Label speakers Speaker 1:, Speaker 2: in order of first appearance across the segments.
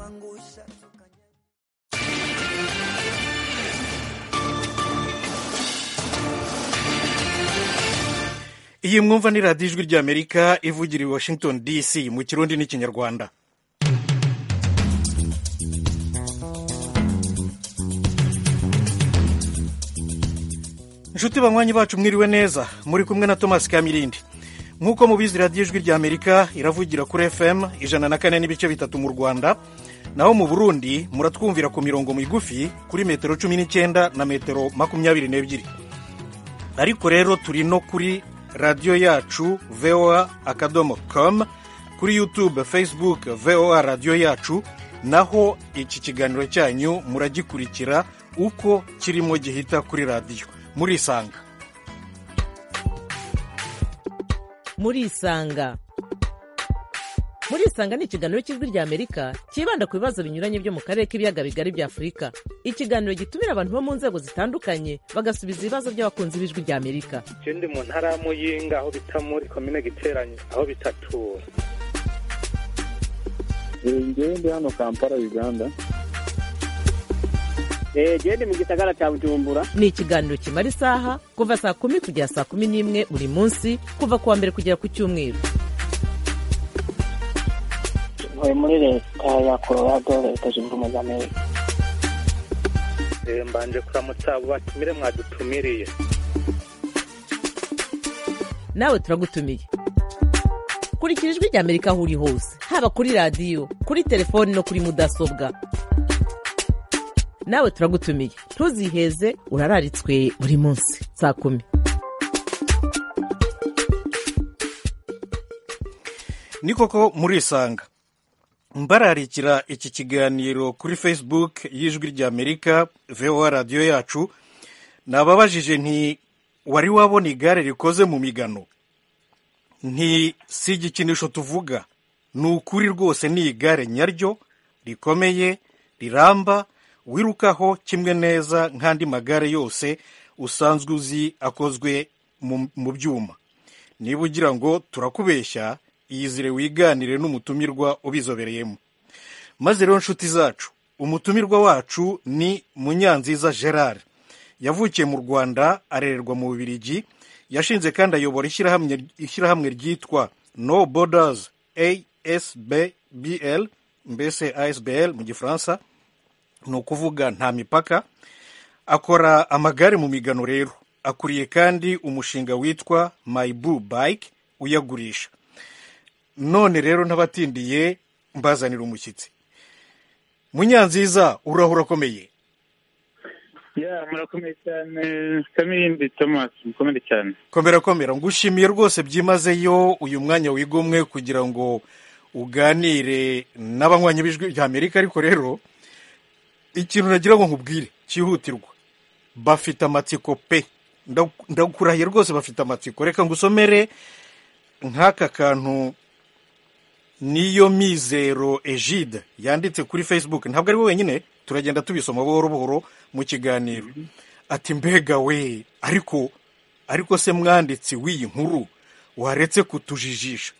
Speaker 1: angustia.
Speaker 2: iyi mwumva ni radiyo ijwi ry'amerika ivugira i washington dc mu kirundi n'ikinyarwanda inshuti banywanyi bacu mwiriwe neza muri kumwe na thomas kamirindi nk'uko mubizi radiyo ijwi rya amerika iravugira kuri fm ijana na kane n'ibice bitatu mu rwanda naho mu burundi muratwumvira ku mirongo migufi kuri metero cumi n'icyenda na metero makumyabiri n'ebyiri ariko rero turi no kuri radiyo yacu voa akadomo com kuri youtube facebook voa radiyo yacu naho iki kiganiro cyanyu muragikurikira uko kirimo gihita kuri radiyo murisanga
Speaker 3: murisanga murisanga ni ikiganiro cy'ijwi rya amerika cyibanda ku bibazo binyuranye byo mu karere k'ibiyaga bigari bya afurika ikiganiro gitumira abantu bo mu nzego zitandukanye bagasubiza ibibazo by'abakunzi b'ijwi rya amerika
Speaker 4: ikindi mu ntara ya muyinga aho bita muri komine giteranye aho bitatura
Speaker 5: njyewe ndi hano kampala uganda
Speaker 6: genda mu gisagara cya bujumbura
Speaker 3: ni ikiganiro kimara isaha kuva saa kumi kugera saa kumi n'imwe buri munsi kuva ku wa mbere kugera ku cyumweru
Speaker 7: ntuye muri leta ya colorado leta zunze ubumwe z'amerika
Speaker 4: Eh, mbanje kuramutsa abo batumire mwadutumiriye
Speaker 3: nawe turagutumiye kurikira ijwi rya amerika aho uri hose haba kuri radiyo kuri telefoni no kuri mudasobwa nawe turagutumiye ntuziheze urararitswe buri munsi saa kumi
Speaker 2: ni koko murisanga mbararikira iki kiganiro kuri facebook y'ijwi rya amerika voa radiyo yacu nababajije nti wari wabona igare rikoze mu migano nti si igikinisho tuvuga ni ukuri rwose ni igare nyaryo rikomeye riramba wirukaho kimwe neza nk'andi magare yose usanzwe uzi akozwe mu- mu byuma niba ugira ngo turakubeshya iyizire wiganire n'umutumirwa ubizobereyemo maze rero nshuti zacu umutumirwa wacu ni munyanziza gerard yavukiye mu rwanda arererwa mu bubirigi yashinze kandi ayobora ishyirahamwe- ishyirahamwe ryitwa no borders asbbl mbese asbl mu gifaransa ni ukuvuga nta mipaka akora amagare mu migano rero akuriye kandi umushinga witwa my boo bike uyagurisha none rero ntabatindiye mbazanira umushyitsi munyanziza urahura akomeye
Speaker 5: ya murakomeye cyane kamirindi thomas mukomere cyane
Speaker 2: komera komera ngushimiye rwose byimazeyo uyu mwanya wigomwe kugira ngo uganire n'abanywanyi b'ijwi rya amerika ariko rero ikintu nagira ngo nkubwire cyihutirwa bafite amatsiko pe Ndaku- ndakurahiye rwose bafite amatsiko reka ngusomere nk'aka kantu niyo mizero egide yanditse kuri facebook ntabwo ari we wenyine turagenda tubisoma buhoro buhoro mu kiganiro ati mbega we ariko ariko se mwanditsi w'iyi nkuru waretse kutujijisha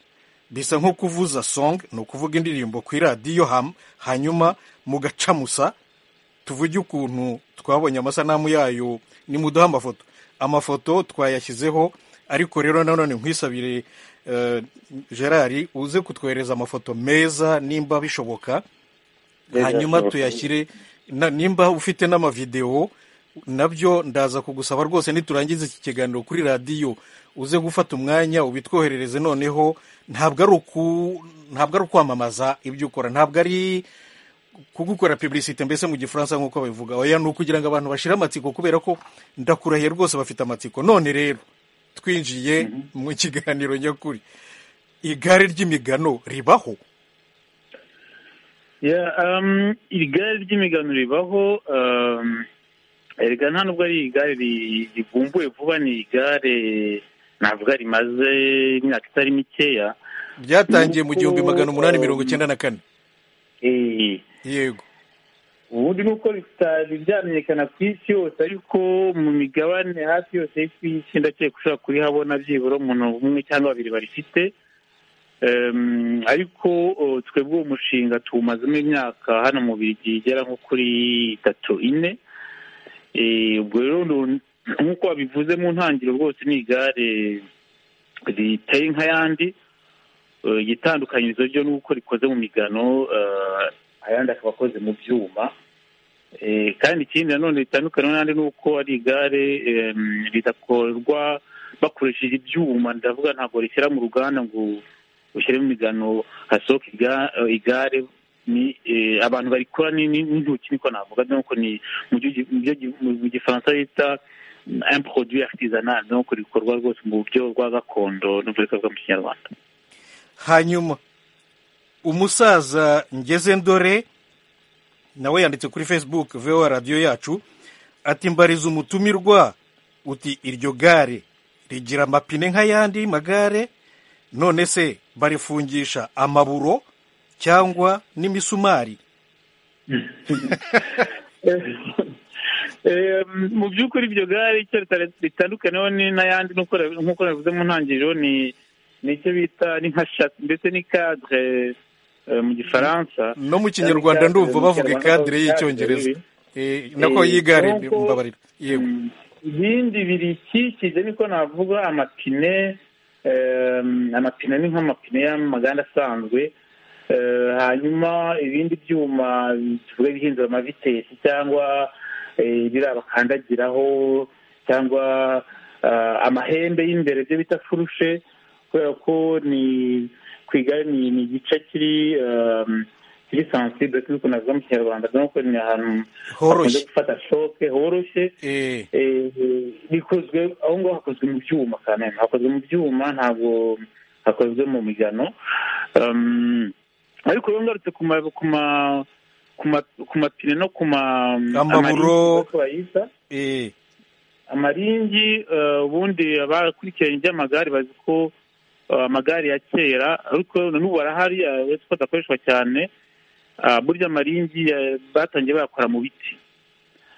Speaker 2: bisa nko kuvuza song ni ukuvuga indirimbo ku iradiyo ham hanyuma mugacamusa tuvuge ukuntu twabonye amasanamu yayo nimuduhe amafoto amafoto twayashyizeho ariko rero nanone nkwisabire eh, gerard uze kutwohereza amafoto meza nimba bishoboka hanyuma tuyashyire na- nimba ufite n'amavidewo nabyo ndaza kugusaba rwose niturangiza iki kiganiro kuri radiyo uze gufata umwanya ubitwoherereze noneho ntabwo ari uku- ntabwo ari ukwamamaza ibyo ukora ntabwo ari kugukora publicite mbese mu gifaransa nk'uko babivuga oya ni ukugira ngo abantu bashire amatsiko kubera ko ndakurahiye rwose bafite amatsiko none rero twinjiye mu kiganiro nyakuri igare ry'imigano ribaho
Speaker 5: ya um, iri gare ry'imigano ribaho um, erega nta nubwo ari igare ri- rivumbuwe vuba ni igare navuga rimaze imyaka itari mikeya
Speaker 2: ryatangiye mu
Speaker 5: Nuko,
Speaker 2: gihumbi magana umunani
Speaker 5: um,
Speaker 2: mirongo icyenda na kane
Speaker 5: eh,
Speaker 2: yego
Speaker 5: ubundi nuko bitari byamenyekana ku isi yose ariko mu migabane hafi yose y'isi ndakeka ushobora kurihabona byibura umuntu umwe cyangwa babiri barifite Em, ariko o, twebwe uwo mushinga tuwumazemo imyaka hano mu birigi igera nko kuri itatu ine Eh, ubwo rero ndu- nk'uko wabivuze mu ntangiriro rwose ni igare riteye nk'ayandi Eh, igitandukanyirizo ryo ni uko rikoze mu migano eh, ayandi akaba akoze mu byuma Eh, kandi ikindi nanone ritandukanye n'andi ni uko ari igare em, ridakorwa bakoresheje ibyuma ndavuga ntabwo rishyira mu ruganda ngo ushyiremo imigano hasohoka iga- eh, igare ni eh, abantu barikora ni- ni- n'intoki niko navuga nuko ni mu byo- mu byo- mu gifaransa bita un produit artisanal nuko rikorwa rwose mu buryo bwa gakondo n'uburyo bwa mu kinyarwanda
Speaker 2: hanyuma umusaza ngeze ndore nawe yanditse kuri facebook vowa radiyo yacu ati mbariza umutumirwa uti iryo gare rigira amapine nk'ayandi magare none se barifungisha amaburo cyangwa n'imisumari
Speaker 5: Eh, mu by'ukuri iryo gare icyo rita- ritandukaneho ni- n'ayandi n'uko ra- nk'uko nabivuze mu ntangiriro ni ni icyo bita ni nka shasi ndetse ni cadre eh, mu gifaransa
Speaker 2: no mu kinyarwanda ndumva bavuga kadire y'icyongereza Eh, nako
Speaker 5: Eh,
Speaker 2: y'igare
Speaker 5: nk'uko-
Speaker 2: mbabarira yewe
Speaker 5: Mm. ibindi birikikije niko navuga amapine eh, amapine ni nk'amapine y'amaganda asanzwe Eh, hanyuma ibindi byuma tuvuge bihindura amavitesi cyangwa eh, biriya bakandagiraho cyangwa eh, amahembe y'imbere byo bita furushe kubera ko ni ku igare ni ni igice kiri eh, kiri sensible tuzi ukuntu navuga mu kinyarwanda nuko ni ahantu hakunze
Speaker 2: horoshye
Speaker 5: gufata shoke horoshye
Speaker 2: Eh,
Speaker 5: Eh, bikozwe aho ngaho hakozwe mu byuma kandi hakozwe mu byuma ntabwo hakozwe mu migano Um, ariko iyo ngarutse ku ma ku ma ku ma- ku mapine no ku ma
Speaker 2: Amaburo.
Speaker 5: amaringi uko bayita,
Speaker 2: eh.
Speaker 5: amaringi eh, ubundi abakurikiranye iby'amagare bazi ko eh, amagare ya kera ariko na n'ubu arahari eh, uretse ko adakoreshwa cyane ah, burya amaringi eh, batangiye bayakora mu biti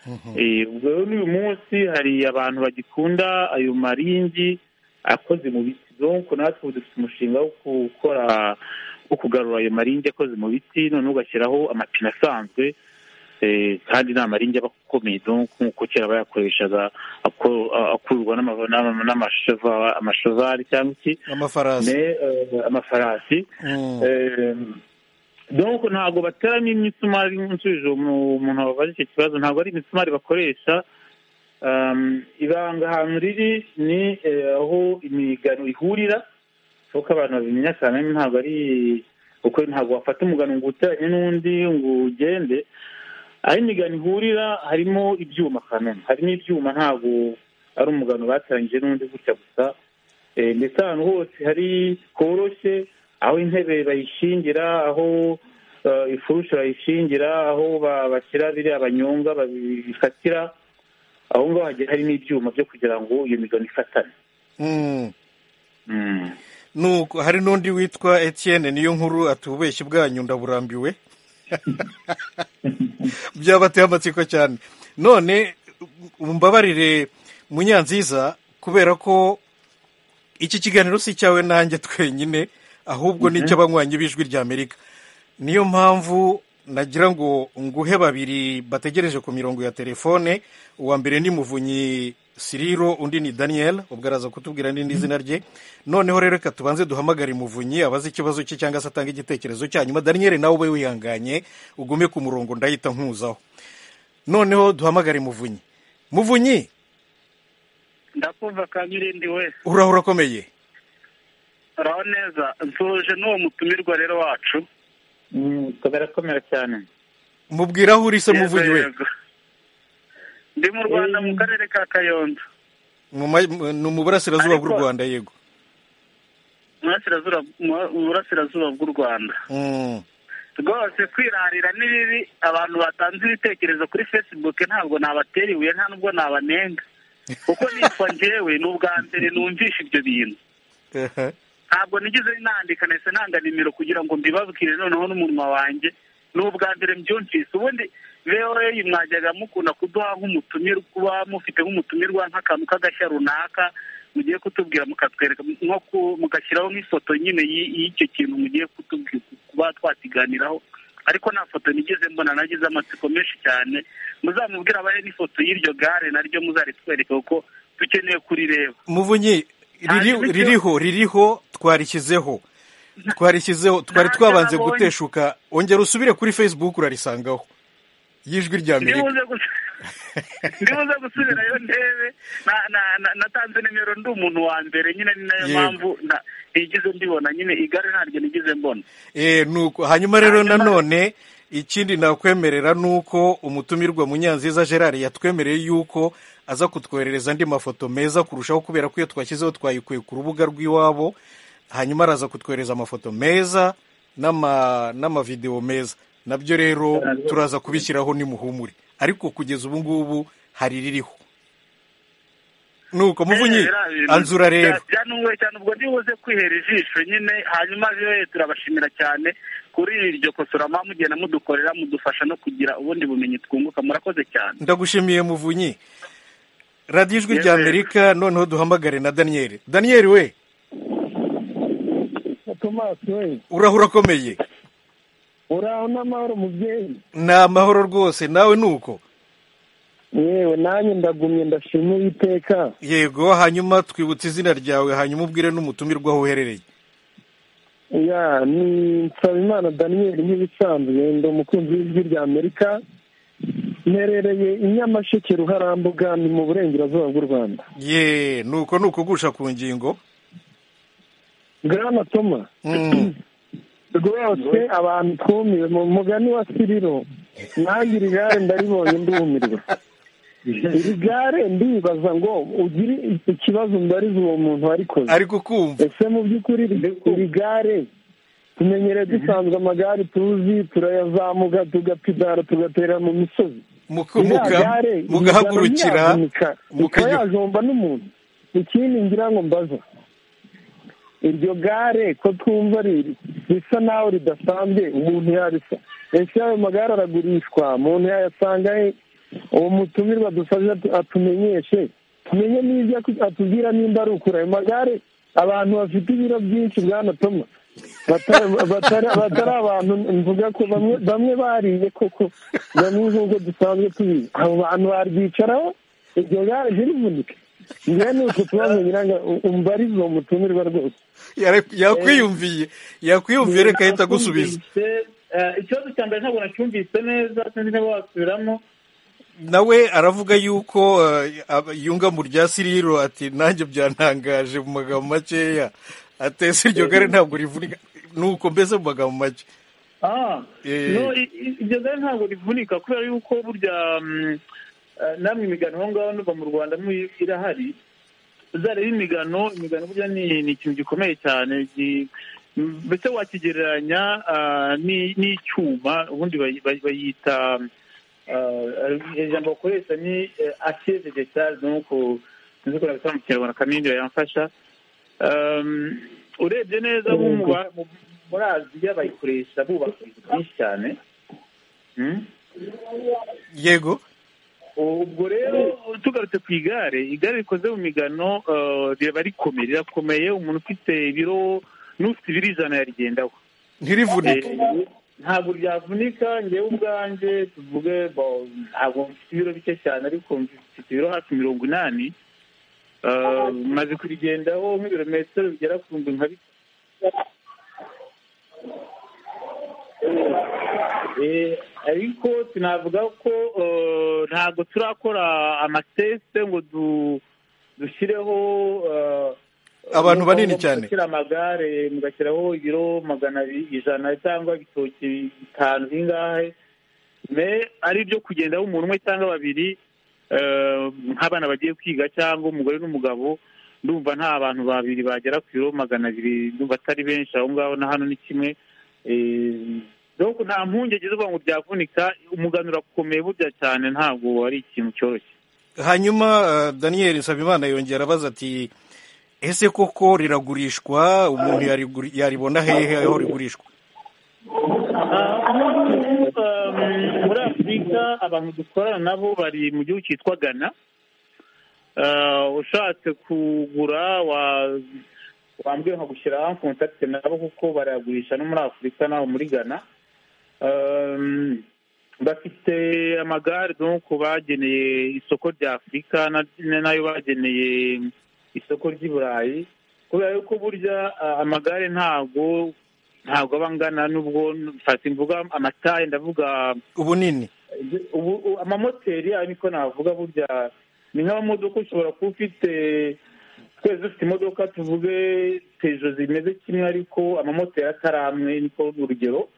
Speaker 2: Mhm.
Speaker 5: Eh, ubwo rero n'uyu munsi hari abantu bagikunda ayo maringi akoze mu biti donko natwe ubu dufite umushinga wo gukora wo kugarura ayo maringi akoze mu biti noneho ugashyiraho amapine asanzwe eh, kandi ni amaringi aba akomeye donko nk'uko kera bayakoreshaga ako- a- akururwa n'ama- n'ama- n'amasheva- amashevari cyangwa iki
Speaker 2: amafarasi
Speaker 5: ne, eh, amafarasi
Speaker 2: Mm.
Speaker 5: donc ntabwo bateramo imisumari nsubije umuntu wababaje icyo kibazo ntabwo ari imisumari bakoresha Um, ibanga ahantu riri ni eh, aho imigano ihurira kuko abantu babimenya cyane ntabwo ari kuko ntabwo wafata umugano ngo uteranye n'undi ngo ugende aho imigano ihurira harimo ibyuma kanoni harimo ibyuma ntabwo ari umugano bateranyije n'undi gutya gusa Eh, ndetse ahantu hose hari horoshye aho intebe bayishingira aho eh, ifurusha bayishingira aho ba- bashyira biriya banyonga babifatira aho ngaho hagiye hari n'ibyuma byo kugira ngo iyo migano ifatane
Speaker 2: Mm.
Speaker 5: Mm.
Speaker 2: nuko hari n'undi witwa etienne niyo nkuru atubeshya ubwanyu ndaburambiwe byabateye amatsiko cyane none mbabarire munyanziza kubera ko iki kiganiro si icyawe nanjye twenyine ahubwo ni icy'abanywanyi b'ijwi ry'amerika niyo mpamvu nagira ngo nguhe babiri bategereje ku mirongo ya telefone uwa mbere ni muvunyi siriro undi ni daniel ubwo araza kutubwira n'indi zina rye noneho rero reka tubanze duhamagare muvunyi abaze ikibazo cye cyangwa se atange igitekerezo cya nyuma daniel nawe ube wihanganye ugume ku murongo ndahita nkuzaho noneho duhamagare muvunyi muvunyi
Speaker 4: ndakumva kabirindi we
Speaker 2: uraho urakomeye
Speaker 4: uraho neza nsoje n'uwo mutumirwa rero wacu
Speaker 5: Mm, kamera kamera cyane
Speaker 2: mubwire aho uri se
Speaker 4: Yego,
Speaker 2: muvunyi we
Speaker 4: yego. ndi mu rwanda mu karere ka kayondo
Speaker 2: Mu ma- mu- ni mu burasirazuba bw'u
Speaker 4: Ariko-
Speaker 2: rwanda yego
Speaker 4: mu burasirazuba- mu burasirazuba bw'u rwanda
Speaker 2: Mm.
Speaker 4: rwose kwirarira ni bibi abantu batanze ibitekerezo kuri facebook ntabwo nabatera ibuye nta nubwo nabanenga kuko nitwa njyewe ni ubwa mbere numvisha ibyo bintu
Speaker 2: Aha.
Speaker 4: ntabwo nigeze nandika nahise nanga nimero kugira ngo mbibabwire noneho n'umunwa wanjye ni ubwa mbere mbyumvise ubundi voa mwajyaga mukunda kuduha nk'umutumirwa kuba mufite nk'umutumirwa nk'akantu k'agashya runaka mugiye kutubwira mukatwereka nko ku- mugashyiraho nk'ifoto nyine y'i- y'icyo kintu mugiye kutubwira kuba twakiganiraho ariko nta foto nigeze mbona nagize amatsiko menshi cyane muzamubwira abahe n'ifoto y'iryo gare naryo muzaritwereke kuko dukeneye kurireba
Speaker 2: muvunyi riri-
Speaker 4: Ntabwo ibyo-
Speaker 2: ririho ririho twarishyizeho twarishyizeho twari
Speaker 4: Ntacyo
Speaker 2: twabanze
Speaker 4: nabonye.
Speaker 2: guteshuka ongera usubire kuri facebook urarisangaho y'ijwi rya amerika
Speaker 4: ndibuze gus- ndibuze gusubirayo ndebe na- na- na- natanze nimero ndi umuntu wa mbere nyine ni nayo
Speaker 2: Yego.
Speaker 4: mpamvu na- ntigeze mbibona nyine igare ntaryo nigeze mbona
Speaker 2: Eh, nuko hanyuma rero
Speaker 4: Hanyuma-
Speaker 2: nanone ikindi nakwemerera ni uko umutumirwa munyanziza gerard yatwemereye yuko aza kutwoherereza andi mafoto meza kurushaho kubera ko iyo twashyizeho twayikuye ku rubuga rw'iwabo hanyuma araza kutwohereza amafoto meza n'ama- n'amavidewo meza nabyo rero turaza kubishyiraho nimuhumure ariko kugeza ubu ngubu hari ririho nuko muvunyi
Speaker 4: Eh, biriya bintu
Speaker 2: anzura rero
Speaker 4: bya- byanuwe cyane ubwo ndibuze kwihera ijisho nyine hanyuma rero turabashimira cyane kuri iryo kosora mwamugiye mugenda mudukorera mudufasha no kugira ubundi bumenyi twunguka murakoze cyane
Speaker 2: ndagushimiye muvunyi radiyo ijwi rya
Speaker 4: Yes, sir.
Speaker 2: amerika noneho duhamagare na daniyeli daniyeli we
Speaker 8: tomasi we
Speaker 2: uraho urakomeye
Speaker 8: uraho n'amahoro mubyeyi
Speaker 2: ni amahoro rwose nawe ni uko
Speaker 8: yewe nanjye ndagumye ndashima iteka
Speaker 2: yego hanyuma twibutse izina ryawe hanyuma ubwire n'umutumirwa aho uherereye
Speaker 8: ya ni nsabimana daniyeli nk'ibisanzwe ndi umukunzi w'ijwi rya amerika mperereye i nyamasheke ruharambuga ni mu burengerazuba bw'u rwanda
Speaker 2: ye ni uko ni ukugusha ku ngingo
Speaker 8: bwana toma
Speaker 2: Mm,
Speaker 8: rwose abantu twumiwe mu mugani wa siriro nanjye iri gare ndaribonye ndumirwa iri gare ndibaza ngo ugire ikibazo mbariza uwo muntu warikoze
Speaker 2: ariko kumva
Speaker 8: ese mu by'ukuri iri- iri gare tumenyereye dusanzwe amagare tuzi turayazamuka tugapidara tugatera mu misozi
Speaker 2: muka-
Speaker 8: iriya
Speaker 2: muka-
Speaker 8: gare
Speaker 2: mugahagurukira
Speaker 8: yavunika ikaba
Speaker 2: mukajya
Speaker 8: yajomba n'umuntu ikindi ngira ngo mbaza iryo gare ko twumva riri risa naho ridasanzwe umuntu yarisa ese ayo magare aragurishwa umuntu yayasanga he uwo mutumirwa dusabye atu- atumenyeshe tumenye n'ibyo aku- atubwira nimba ari ukuri ayo magare abantu bafite ibiro byinshi bwana toma batari batari- batari abantu mvuga ko bamwe bamwe bariye koko bamwe nk'uko dusanzwe tubizi abo bantu baryicaraho iryo gare ntirivunike njyewe ni uko tubazo nyiranga umbarize uwo mutumirwa rwose
Speaker 2: yara- yakwiyumviye yakwiyumviye reka ahita agusubiza
Speaker 5: ikibazo cya mbere ntabwo nacyumvise neza sinzi niba wasubiramo
Speaker 2: nawe aravuga yuko eh, ab- yunga mu rya siriro ati nanjye byantangaje mu magambo makeya atese iryo gare ntabwo rivunika nuko mbese mu magambo make
Speaker 5: Ah,
Speaker 2: Eh.
Speaker 5: no, i- i- iryo gare ntabwo rivunika kubera yuko burya mm, eh, namwe imigano aho ngaho nuva mu rwanda mu- irahari uzareba imigano imigano burya ni ni ikintu gikomeye cyane gi- mm, mbese wakigereranya ah, ni- n'icyuma ubundi bayi- bayi- bayita ah, eh, ijambo bakoresha ni eh, assiette de charge nuko sinzi ko nabisaba mu kinyarwanda kamindi yamfasha Um, urebye neza bo mu ba- mu- muri aziya bayikoresha bubaka ibintu byinshi cyane Mm?
Speaker 2: yego
Speaker 5: ubwo rero tugarutse ku igare igare rikoze mu migano eh, riba rikomeye rirakomeye umuntu ufite ibiro n'ufite ibiro ijana yarigendaho
Speaker 2: ntirivunike
Speaker 5: Eh, ntabwo ryavunika ngewe ubwanjye tuvuge bo, ntabwo mfite ibiro bike cyane ariko mfite ibiro hafi mirongo inani Eh, maze kurigendaho nk'ibirometero bigera ku bihumbi nka bi- Eh, ariko tunavuga ko eh, ntabwo turakora amatesite ngo du- dushyireho eh,
Speaker 2: Abantu
Speaker 5: ngo-
Speaker 2: banini
Speaker 5: ngo
Speaker 2: cyane.
Speaker 5: mugashyira amagare mugashyiraho ibiro magana abiri- ijana cyangwa ibitoki bitanu bingahe me ari ibyo kugendaho umuntu umwe cyangwa babiri eh, nk'abana bagiye kwiga cyangwa umugore n'umugabo ndumva nta abantu babiri bagera ku biro magana abiri ndumva atari benshi aho ngaho na hano ni kimwe Eh, donc nta mpungenge zo kuvuga ngo byavunika umugano urakomeye burya cyane ntabwo ari ikintu cyoroshye
Speaker 2: hanyuma eh, daniel nsabimana yongera abaza ati ese koko riragurishwa umuntu yariguri- yaribona hehe aho rigurishwa
Speaker 5: Um, muri afurika abantu dukorana nabo bari mu gihugu cyitwa ghana eh, ushatse kugura wa- wambwiye nkagushyira hafi kontakiti nabo kuko barayagurisha no muri afurika naho muri ghana Ehm, bafite amagare donc bageneye isoko rya afurika na- nayo bageneye isoko ry'i burayi kubera yuko burya ah, amagare ntabwo ntabwo aba angana n'ubwo fasi mvuga amataye ndavuga
Speaker 2: ubunini
Speaker 5: ubu u- amamoteri ariko navuga burya ni nk'amamodoka ushobora kuba ufite twese dufite imodoka tuvuge pejo zimeze kimwe ariko amamoteri atari amwe niko urugero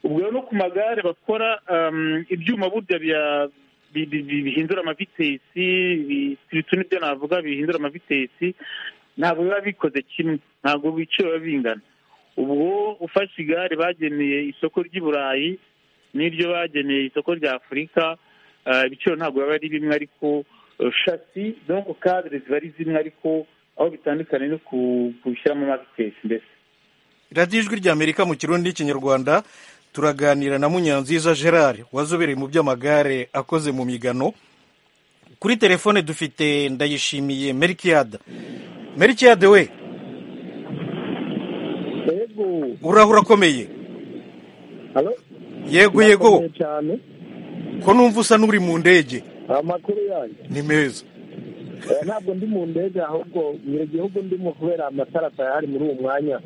Speaker 5: ubwo rero no ku magare bakora um, ibyuma burya bya- bi- bi- bi- bihindura amavitesi bi- bitu nibyo navuga bihindura amavitesi ntabwo biba bikoze kimwe ntabwo ibiciro biba bingana ubwo ufashe igare bageneye isoko ry'i burayi n'iryo bageneye isoko rya afurika ah, ibiciro ntabwo biba ari bimwe ariko eh, shasi donko kadire ziba ari zimwe ariko aho bitandukanye no ku- kubishyiramo amavitesi mbese
Speaker 2: radiyo ijwi rya amerika mu kirundi n'ikinyarwanda turaganira na munyanziza gerard wazobereye mu by'amagare akoze mu migano kuri telefone dufite ndayishimiye merikiyada merikiyade we
Speaker 1: yego
Speaker 2: urahura akomeye
Speaker 1: alo
Speaker 2: yego yego
Speaker 1: Murakomeye cyane
Speaker 2: ko numva usa n'uri mu ndege
Speaker 1: amakuru yanyu
Speaker 2: ni meza
Speaker 1: Eh, ntabwo ndi mu ndege ahubwo mu gihugu ndimo kubera amatara atayahari muri uwo mwanya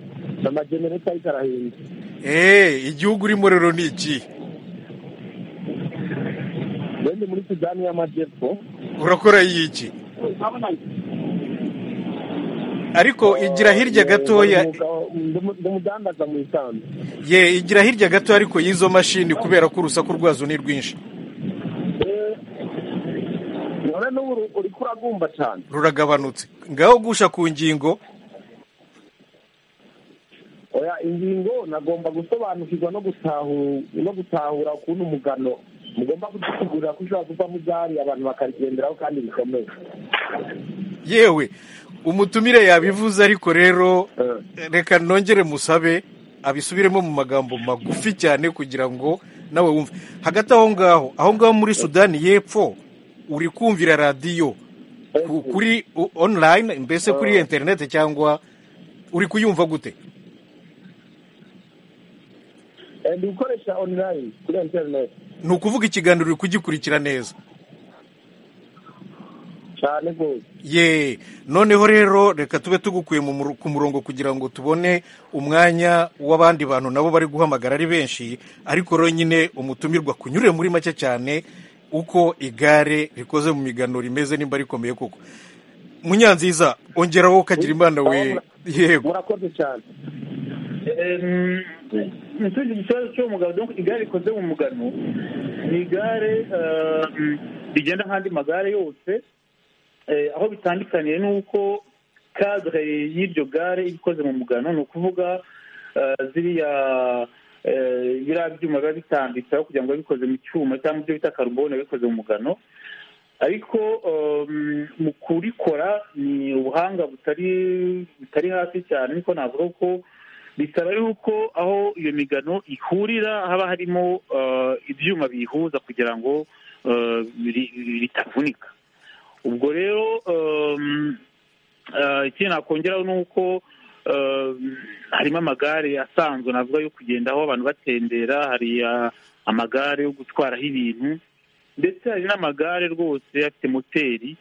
Speaker 1: amajenereta ariko arahinda
Speaker 2: eee igihugu urimo rero ni iki
Speaker 1: ndi muri sudani y'amajyepfo
Speaker 2: urakora iki ariko igira hirya gatoya
Speaker 1: ndamudandaza mu isanzu
Speaker 2: ye igira hirya gato ariko y'izo mashini kubera ko urusaku rwazo ni rwinshi
Speaker 1: none n'ubu uri kuragumba cyane
Speaker 2: ruragabanutse ngaho gusha ku ngingo
Speaker 1: oya ingingo nagomba gusobanukirwa no gutahu no gutahura ukuntu umugano mugomba kudutegurira ko ushobora kuvamo igare abantu bakarigenderaho kandi bikomeye
Speaker 2: yewe umutumire yabivuze ariko rero reka nongere musabe abisubiremo mu magambo magufi cyane kugira ngo nawe wumve hagati aho ngaho aho ngaho muri sudani y'epfo uri kumvira radiyo ku- kuri o- online mbese kuri interineti cyangwa uri kuyumva gute
Speaker 1: Eh, ndi gukoresha online kuri interineti
Speaker 2: ni ukuvuga ikiganiro uri kugikurikira neza
Speaker 1: cyane rwose
Speaker 2: ye noneho rero reka tube tugukuye mu muru- ku murongo kugira ngo tubone umwanya w'abandi bantu nabo bari guhamagara ari benshi ariko rero nyine umutumirwa kunyure muri make cyane uko igare rikoze mu migano rimeze nimba rikomeye koko munyanziza ongeraho ukagira imana we yego
Speaker 1: murakoze cyane
Speaker 5: ntitugire ikibazo cyo mu mugano donc igare rikoze mu mugano ni igare eh, rigenda nk'andi magare yose Eh, aho bitandukaniye ni uko kadire y'iryo gare iba ikoze mu mugano ni ukuvuga eh, ziriya eh, biriya byuma biba bitambitse aho kugira ngo bibe bikoze mu cyuma cyangwa ibyo bita karubone biba bikoze mu mugano ariko um, mu kurikora ni ubuhanga butari butari hasi cyane niko navuga ko bisaba yuko aho iyo migano ihurira haba harimo uh, ibyuma biyihuza kugira ngo uh, ri- ri- ritavunika ubwo rero um, uh, ikindi nakongeraho ni uko um, harimo amagare asanzwe navuga yo kugendaho abantu batembera hari uh, amagare yo gutwaraho ibintu ndetse hari n'amagare rwose afite moteri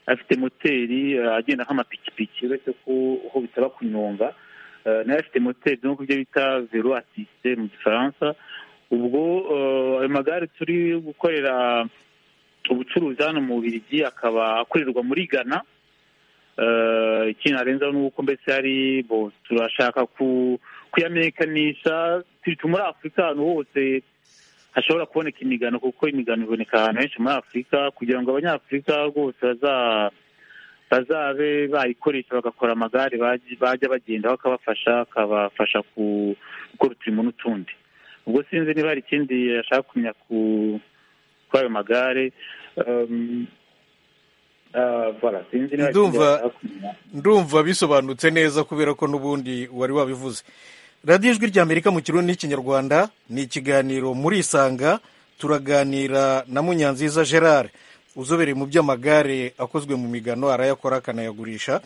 Speaker 5: afite moteri eh, agenda nk'amapikipiki uretse ko aho bisaba kunyonga eh, nayo afite moteri no byo bita velo asiste mu gifaransa ubwo eh, ayo magare turi gukorera ubucuruzi hano mu Bubiligi akaba akorerwa muri Ghana Eh, ikintu arenzaho ni uko mbese hari bo turashaka ku kuyamenyekanisha turi muri afurika ahantu hose hashobora kuboneka imigano kuko imigano iboneka ahantu henshi muri afurika kugira ngo abanyafurika rwose baza- bazabe bayikoresha bagakora amagare bajya bajya bagendaho akabafasha akabafasha ku- gukora uturimo n'utundi ubwo sinzi niba hari ikindi yashaka kumenya ku kuri ayo magare Um, ah, voilà, sinzi niba hari ikindi
Speaker 2: Ndumva-
Speaker 5: yashaka kumenya.
Speaker 2: ndumva bisobanutse neza kubera ko n'ubundi wari wabivuze radiyo ijwi rya amerika mu kirundi n'ikinyarwanda ni ikiganiro muri isanga turaganira na munyanziza gerard uzobereye mu by'amagare akozwe mu migano arayakora akanayagurisha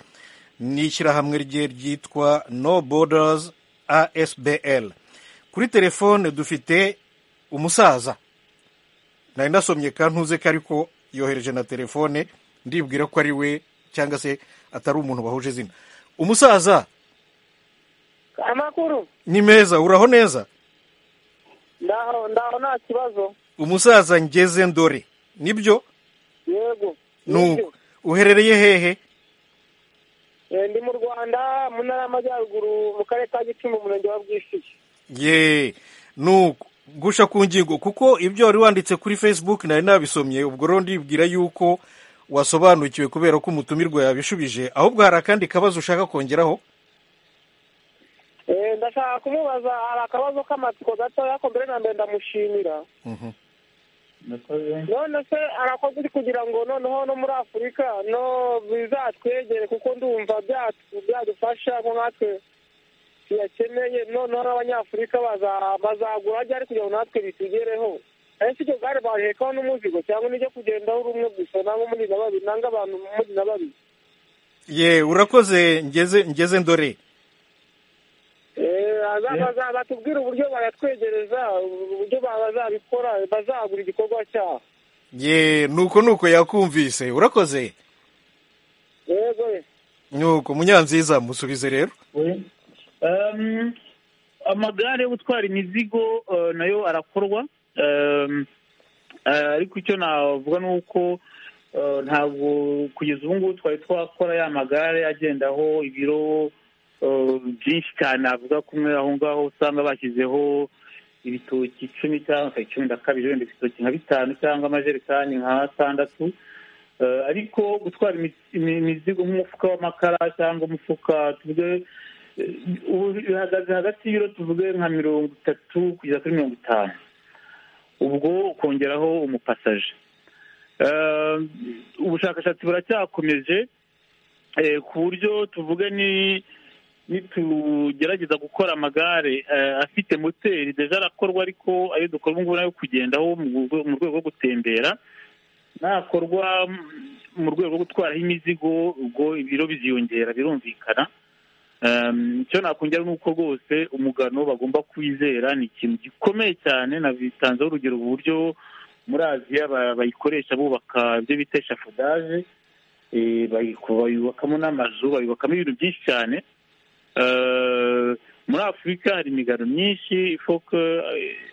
Speaker 2: ni ishyirahamwe rye ryitwa no borders asbl kuri telefone dufite umusaza nari ndasomye kantuze ko ariko yohereje na telefone ndibwira ko ari we cyangwa se atari umuntu bahuje izina umusaza
Speaker 7: amakuru
Speaker 2: ni meza uraho neza
Speaker 7: ndaho ndaho nta kibazo
Speaker 2: umusaza ngeze ndore nibyo
Speaker 7: yego
Speaker 2: nuko uherereye hehe
Speaker 7: Eh, ndi mu rwanda mu ntara y'amajyaruguru mu karere ka gicumbi umurenge wa bwishyuye
Speaker 2: ye nuko gusha ku ngingo kuko ibyo wari wanditse kuri facebook nari nabisomye ubwo rero ndibwira yuko wasobanukiwe kubera ko umutumirwa yabishubije ahubwo hari akandi kabazo ushaka kongeraho
Speaker 7: Eh, ndashaka kumubaza hari akabazo k'amatsiko gatoya ko mbere na mbere ndamushimira
Speaker 2: Mhm.
Speaker 7: none se arakoze uri kugira ngo noneho no muri afurika no bizatwegere kuko ndumva byatu- byadufasha ko natwe tuyakeneye noneho n'abanyafurika baza- bazagura ryari kugira ngo natwe bitugereho ese iryo gare barihekaho n'umuzigo cyangwa n'iryo kugendaho uri umwe gusa nangwa muri na babiri nanga abantu muri na babiri
Speaker 2: ye urakoze ngeze ngeze ndore
Speaker 7: Eh, aza- baza- batubwire uburyo bayatwegereza uburyo ba- bazabikora bazagura igikorwa cyaho
Speaker 2: ye nuko nuko yakumvise urakoze
Speaker 7: yego ye.
Speaker 2: nuko munyanziza musubize rero
Speaker 5: Um, amagare yo gutwara imizigo uh, nayo arakorwa Um, uh, ariko icyo navuga ni uko uh, ntabwo kugeza ubu ngubu twari twakora ya magare agendaho ibiro uh, byinshi cyane avuga kumwe aho ngaho usanga bashyizeho ibitoki icumi cyangwa se cumi na kabiri wenda ibitoki nka bitanu cyangwa amajerekani nka atandatu Eh, ariko gutwara imi- imi- imizigo nk'umufuka w'amakara cyangwa umufuka tuvuge eh, ubu bihagaze hagati y'ibiro tuvuge nka mirongo itatu kugeza kuri mirongo itanu ubwo ukongeraho umupasaje Eh, ubushakashatsi buracyakomeje eh, ku buryo tuvuge ni nitugerageza gukora amagare eh, afite moteri deja arakorwa ariko ayo dukora ubu ngubu nayo kugendaho mu rwe- mu rwego rwo gutembera nakorwa mu rwego rwo gutwaraho imizigo ubwo ibiro biziyongera birumvikana Ehm, icyo nakongera ni uko rwose umugano bagomba kwizera ni ikintu gikomeye cyane nabitanzeho urugero uburyo muri aziya ba- bayikoresha bubaka ibyo bita eshafodaje eh, bayiko- bayubakamo n'amazu bayubakamo ibintu byinshi cyane Eh, muri afurika hari imigano myinshi ifoko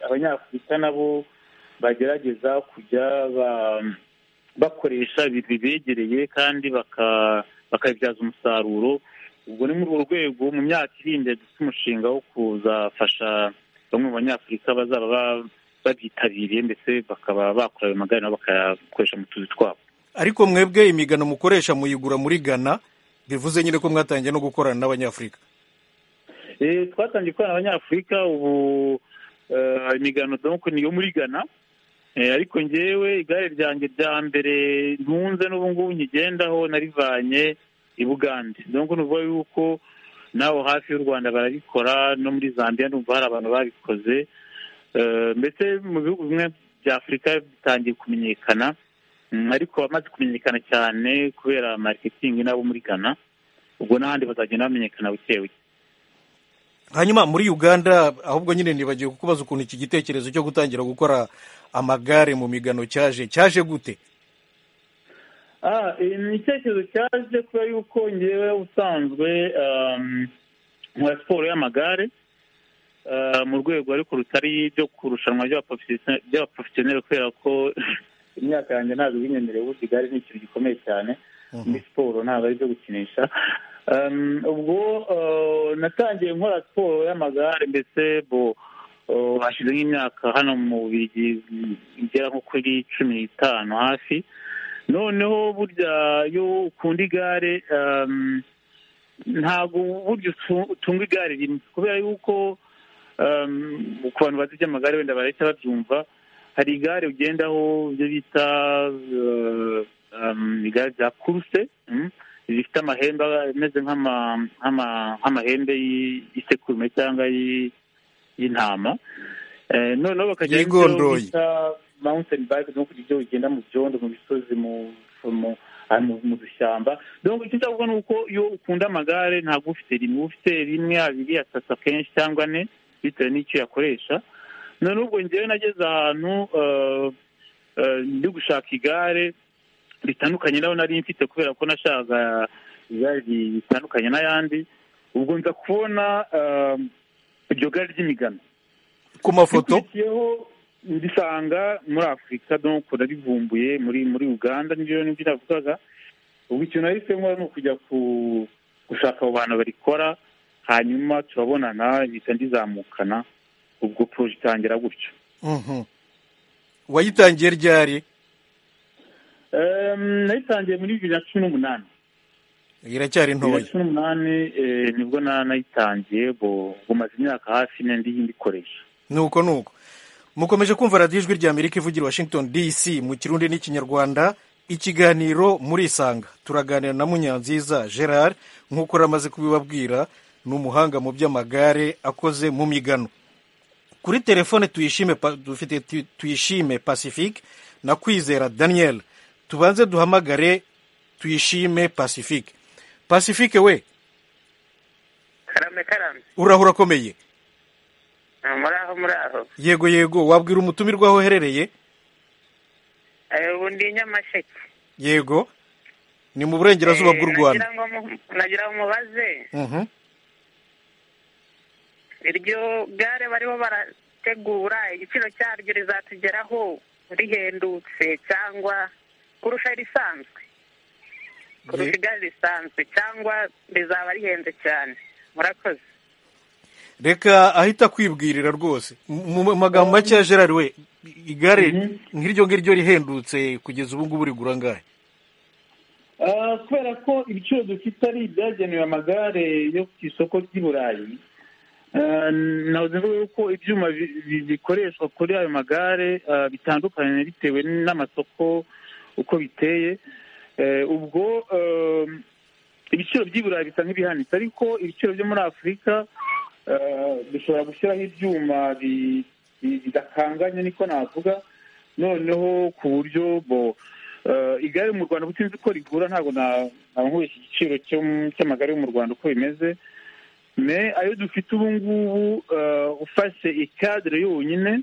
Speaker 5: abanyafurika nabo bagerageza kujya ba- bakoresha ibintu bibegereye kandi baka- bakabibyaza umusaruro ubwo ni muri urwo rwego mu myaka iri imbere dufite umushinga wo kuzafasha bamwe mu banyafurika bazaba ba- babyitabiriye ndetse bakaba bakora ayo magare nabo bakayakoresha mu tuzi twabo
Speaker 2: ariko mwebwe imigano mukoresha muyigura muri ghana bivuze nyine ko mwatangiye no gukorana n'abanyafurika
Speaker 5: Eh, twatangiye gukorana abanyafurika ubu eh, imigano donc niyo muri ghana Eh, ariko ngewe igare ryanjye rya mbere ntunze n'ubu ngubu nkigendaho narivanye i bugande donc ni ukuvuga yuko naho hafi y'u rwanda barabikora no muri zambia ndumva hari abantu babikoze Eh, mbese mu bihugu bimwe bya afurika bitangiye kumenyekana Mm, ariko abamaze kumenyekana cyane kubera mariketingi n'abo muri ghana ubwo n'ahandi bazagenda bamenyekana buke buke
Speaker 2: hanyuma muri uganda ahubwo nyine nibagiwe kukubaza ukuntu iki gitekerezo cyo gutangira gukora amagare mu migano cyaje cyaje gute
Speaker 5: Ah, eh, ni icyerekezo cyaje kubera yuko ngewe usanzwe um, nkora siporo y'amagare ah, mu rwego ariko rutari ryo kurushanwa ry'abaprofesio- ry'abaprofesiyoneri kubera ko imyaka yanjye ntabwo binyemereye ubundi igare ni ikintu gikomeye cyane muri siporo ntabwo ari ibyo gukinisha Um, ubwo ah, natangiye nkora siporo y'amagare mbese bo ah, hashize nk'imyaka hano mu bigi igera nko kuri cumi n'itanu hafi noneho burya iyo ukunda igare um, ntabwo burya utu- utunga igare rimwe kubera yuko um, ku bantu bazi iby'amagare wenda barahita babyumva hari igare ugendaho ibyo bita uh, um, igare rya kuruse mm, rifite amahembe ameze nk'ama- nk'ama- nk'amahembe y- y'isekurume cyangwa y- y'intama Eh, noneho bakagira icyo
Speaker 2: Yigondoye.
Speaker 5: bita mawunteni bake ni ukugira ibyo ugenda mu byondo mu misozi mu dushyamba icyo cyavuga ni uko iyo ukunda amagare ntabwo ufite rimwe ufite rimwe abiri atatu akenshi cyangwa ane bitewe n'icyo uyakoresha none ubwo ngewe nageze ahantu ndi gushaka igare ritandukanye naho nari mfite kubera ko nashaka igare ritandukanye n'ayandi ubwo nza kubona iryo gare ry'imigano
Speaker 2: ku mafoto
Speaker 5: ndisanga muri afurika donko narivumbuye muri muri uganda nibyo nibyo navugaga ubwo ikintu nahisemo ni ukujya gushaka abo bantu barikora hanyuma turabonana mpita ndizamukana ubwo poroje itangira gutyo
Speaker 2: wayitangiye ryari
Speaker 5: nayitangiye muri bibiri na cumi n'umunani
Speaker 2: iracyari
Speaker 5: bibiri
Speaker 2: ntoya
Speaker 5: na cumi n'umunani nibwo nayitangiye bumaze imyaka hafi ine ndiyikoresha
Speaker 2: nuko nuko mukomeje kumva radiyo ijwi rya amerika ivugira i washington dc mu kirundi n'ikinyarwanda ikiganiro murisanga turaganira na munyanziza gerard nk'uko ramaze kubibabwira ni umuhanga mu by'amagare akoze mu migano kuri telefone tuyishime pa- dufite tu- tuyishime pacifique na kwizera daniel tubanze duhamagare tuyishime pacifique pacifique we
Speaker 9: karame karame
Speaker 2: uraho urakomeye
Speaker 9: Ah, muraho muraho
Speaker 2: yego yego wabwira umutumirwa aho uherereye
Speaker 9: Eh, ubu ndi i nyamasheke
Speaker 2: yego ni mu burengerazuba
Speaker 9: Eh,
Speaker 2: bw'u rwanda
Speaker 9: nagira ngo mu- nagira ngo mubaze
Speaker 2: Mhm.
Speaker 9: iryo gare bariho barategura igiciro cyaryo rizatugeraho rihendutse cyangwa kurusha irisanzwe kurusha
Speaker 2: Ye-
Speaker 9: igare risanzwe cyangwa rizaba rihenze cyane murakoze
Speaker 2: reka ahita kwibwirira rwose mu mu magambo make ya gerard we igare nk'iryo ngiryo rihendutse kugeza ubu ngubu rigura angahe
Speaker 5: Ah, kubera ko ibiciro dufite ari ibyagenewe amagare yo ku isoko ry'i burayi ah, nahoze mvuga yuko ibyuma bi- bi- bikoreshwa kuri ayo magare ah, bitandukanye bitewe n'amasoko uko biteye Eh, ubwo ah, ibiciro by'i burayi bisa nk'ibihanitse ariko ibiciro byo muri afurika ah, dushobora gushyiraho ibyuma bi- bi- bidakanganye niko navuga noneho ku buryo bo eh, igare mu rwanda kuko sinzi ko rigura ntabwo na- nabankuye iki giciro cyo mu- cy'amagare yo mu rwanda uko bimeze me ayo dufite ubu ngubu eh, ufashe ikadire yonyine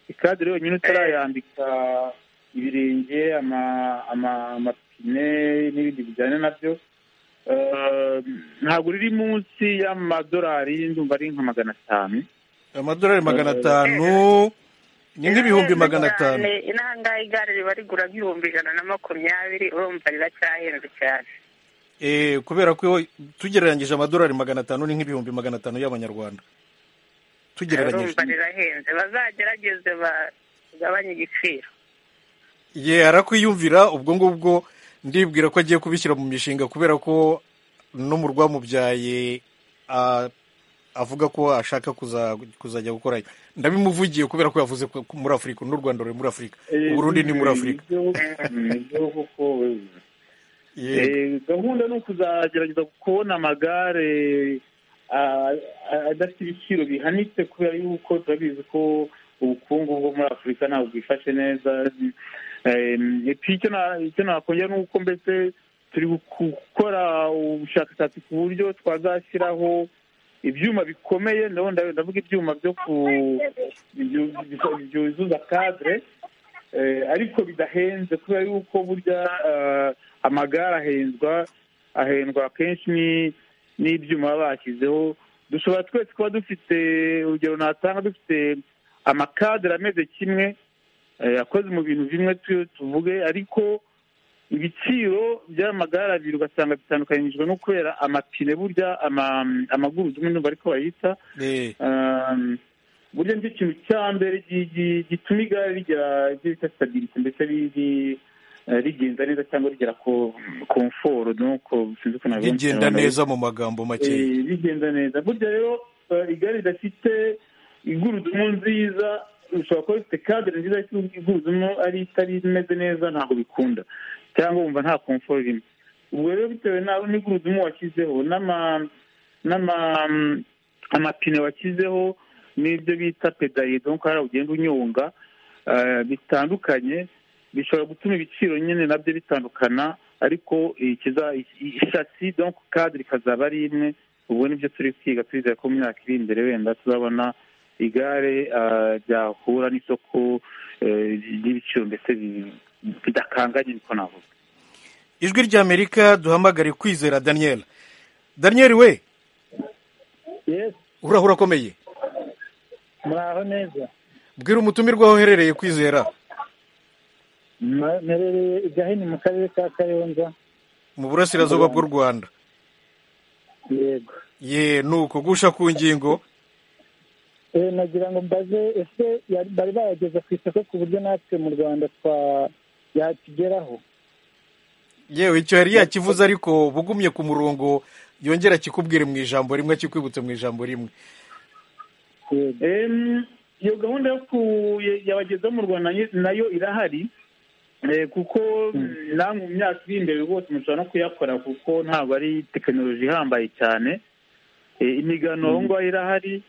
Speaker 5: ikadire yonyine utarayambika ibirenge ama- ama- amapine n'ibindi bijyana nabyo eh, ntabwo riri munsi y'amadolari ndumva ari nka magana atanu
Speaker 2: amadolari magana atanu ni nk'ibihumbi magana atanu
Speaker 9: Cyane, inahangaha igare riba rigura nk'ibihumbi ijana na makumyabiri urumva riracyahenze cyane
Speaker 2: Eh, kubera ko tugereranyije amadolari magana atanu ni nk'ibihumbi magana atanu y'abanyarwanda tugereranyije
Speaker 9: urumva rirahenze bazagerageze bagabanye igiciro
Speaker 2: ye arakwiyumvira ubwo ngubwo ndibwira ko agiye kubishyira mu mishinga kubera ko no mu rwamubyaye a- avuga ko ashaka kuza- kuzajya gukorayo ndabimuvugiye kubera ko yavuze ko muri afurika n'u rwanda ruri muri afurika uburundi ni muri afurika
Speaker 5: afurika
Speaker 2: Ye,
Speaker 5: Eh, gahunda ni ukuzagerageza kubona amagare ah, ah, adafite ibiciro bihanitse kubera yuko turabizi ko ubukungu bwo muri afurika ntabwo bwifashe neza Eh, epi icyo na- icyo nakongera ni uko mbese turi gukora ubushakashatsi ku buryo twazashyiraho ibyuma bikomeye ndabona ndavuga ibyuma byo ku byu- byu- byuzuza kadire Eh, ariko bidahenze kubera yuko burya eh, amagare ahenzwa ahendwa akenshi ni- n'ibyuma baba bashyizeho dushobora twese kuba dufite urugero natanga dufite amakadere ameze kimwe eh, akoze mu bintu bimwe tu- tuvuge ariko ibiciro by'amagare abiri ugasanga bitandukanyijwe no kubera amapine burya ama- amagurudumu ndumva ariko bayita
Speaker 2: eh,
Speaker 5: Um, burya nicyo kintu cya mbere gi- gi- gituma igare rigira ibyo bita stability mbese ri- ri- eh, rigenda neza cyangwa rigera ku komforo nuko sinzi uko nabivuga mu
Speaker 2: rigenda
Speaker 5: Kinyarwanda.
Speaker 2: neza mu magambo makeya
Speaker 5: Eh, rigenda neza burya rero eh, igare ridafite igurudumu nziza ushobora kuba rifite kadere nziza ariko igurudumu ari itari imeze neza ntabwo bikunda cyangwa wumva nta komforo irimo ubwo rero bitewe nawe n'igurudumu washyizeho n'ama- n'ama- amapine washyizeho n'ibyo bita pedaliye donko hariya ugenda unyonga eh, bitandukanye bishobora gutuma ibiciro nyine nabyo bitandukana ariko ikiza- i- ishasi donc cadre ikazaba ari imwe ubu nibyo turi kwiga twizeye ko mu myaka iri imbere wenda tuzabona igare eh, ryahura n'isoko eh, ry'ibiciro mbese bi- bidakanganye niko navuga
Speaker 2: ijwi ry'amerika duhamagare kwizera daniel daniel we uraho urakomeye
Speaker 8: muraho neza
Speaker 2: bwira umutumirwa aho uherereye kwizera
Speaker 8: Ma- merereye i gahini mu karere ka kayonza
Speaker 2: mu burasirazuba bw'u rwanda
Speaker 8: yego
Speaker 2: ye ni uko gusha ku ngingo
Speaker 8: Eh, nagira ngo mbaze ese yari- bari bayageza ku isoko ku buryo natwe mu rwanda twa yakigeraho
Speaker 2: yewe icyo yari yakivuze ariko bugumye ku murongo yongera kikubwire mu ijambo rimwe akikwibutse mu ijambo rimwe
Speaker 5: Em, iyo gahunda yo ku- ya- yabageza mu rwanda nayo- nayo irahari Eh, kuko namwe mu myaka iri imbere rwose mushobora no kuyakora kuko ntabwo ari tekinoloji ihambaye cyane Eh, imigano aho ngaho irahari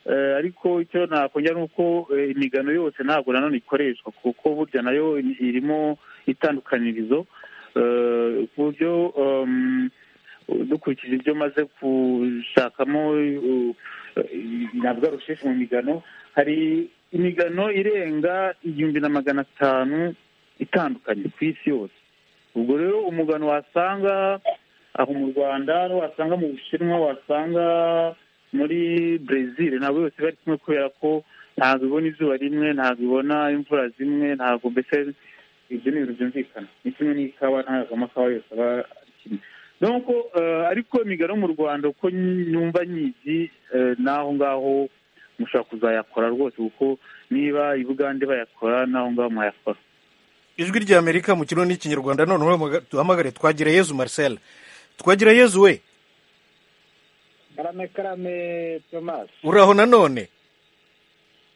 Speaker 5: Eh, ariko icyo nakongera ni uko eh, imigano yose ntabwo nanone ikoreshwa kuko burya nayo i- irimo itandukanirizo Eh, ku buryo em, dukurikije ibyo maze gushakamo eh, ntabwo ari ubusheshi mu migano hari imigano irenga igihumbi na magana atanu itandukanye ku isi yose ubwo rero umugano wasanga aho mu rwanda wasanga mu bushinwa wasanga muri brezil ntabwo yose bari kumwe kubera ko ntabwo ibona izuba rimwe ntabwo ibona imvura zimwe ntabwo mbese ibyo ni ibintu byumvikana ni kimwe n'ikawa ntabwo amakawa yose aba ari kimwe nuko eh, ariko imigano yo mu rwanda uko nyumva nyizi eh, n'aho ngaho mushobora kuzayakora rwose kuko niba i bugande bayakora n'aho ngaho mwayakora
Speaker 2: ijwi ry'amerika mu kirundi n'ikinyarwanda noneho muga- duhamagare twagire yezu marcel twagire yezu we
Speaker 8: karame karame thomas
Speaker 2: uraho nanone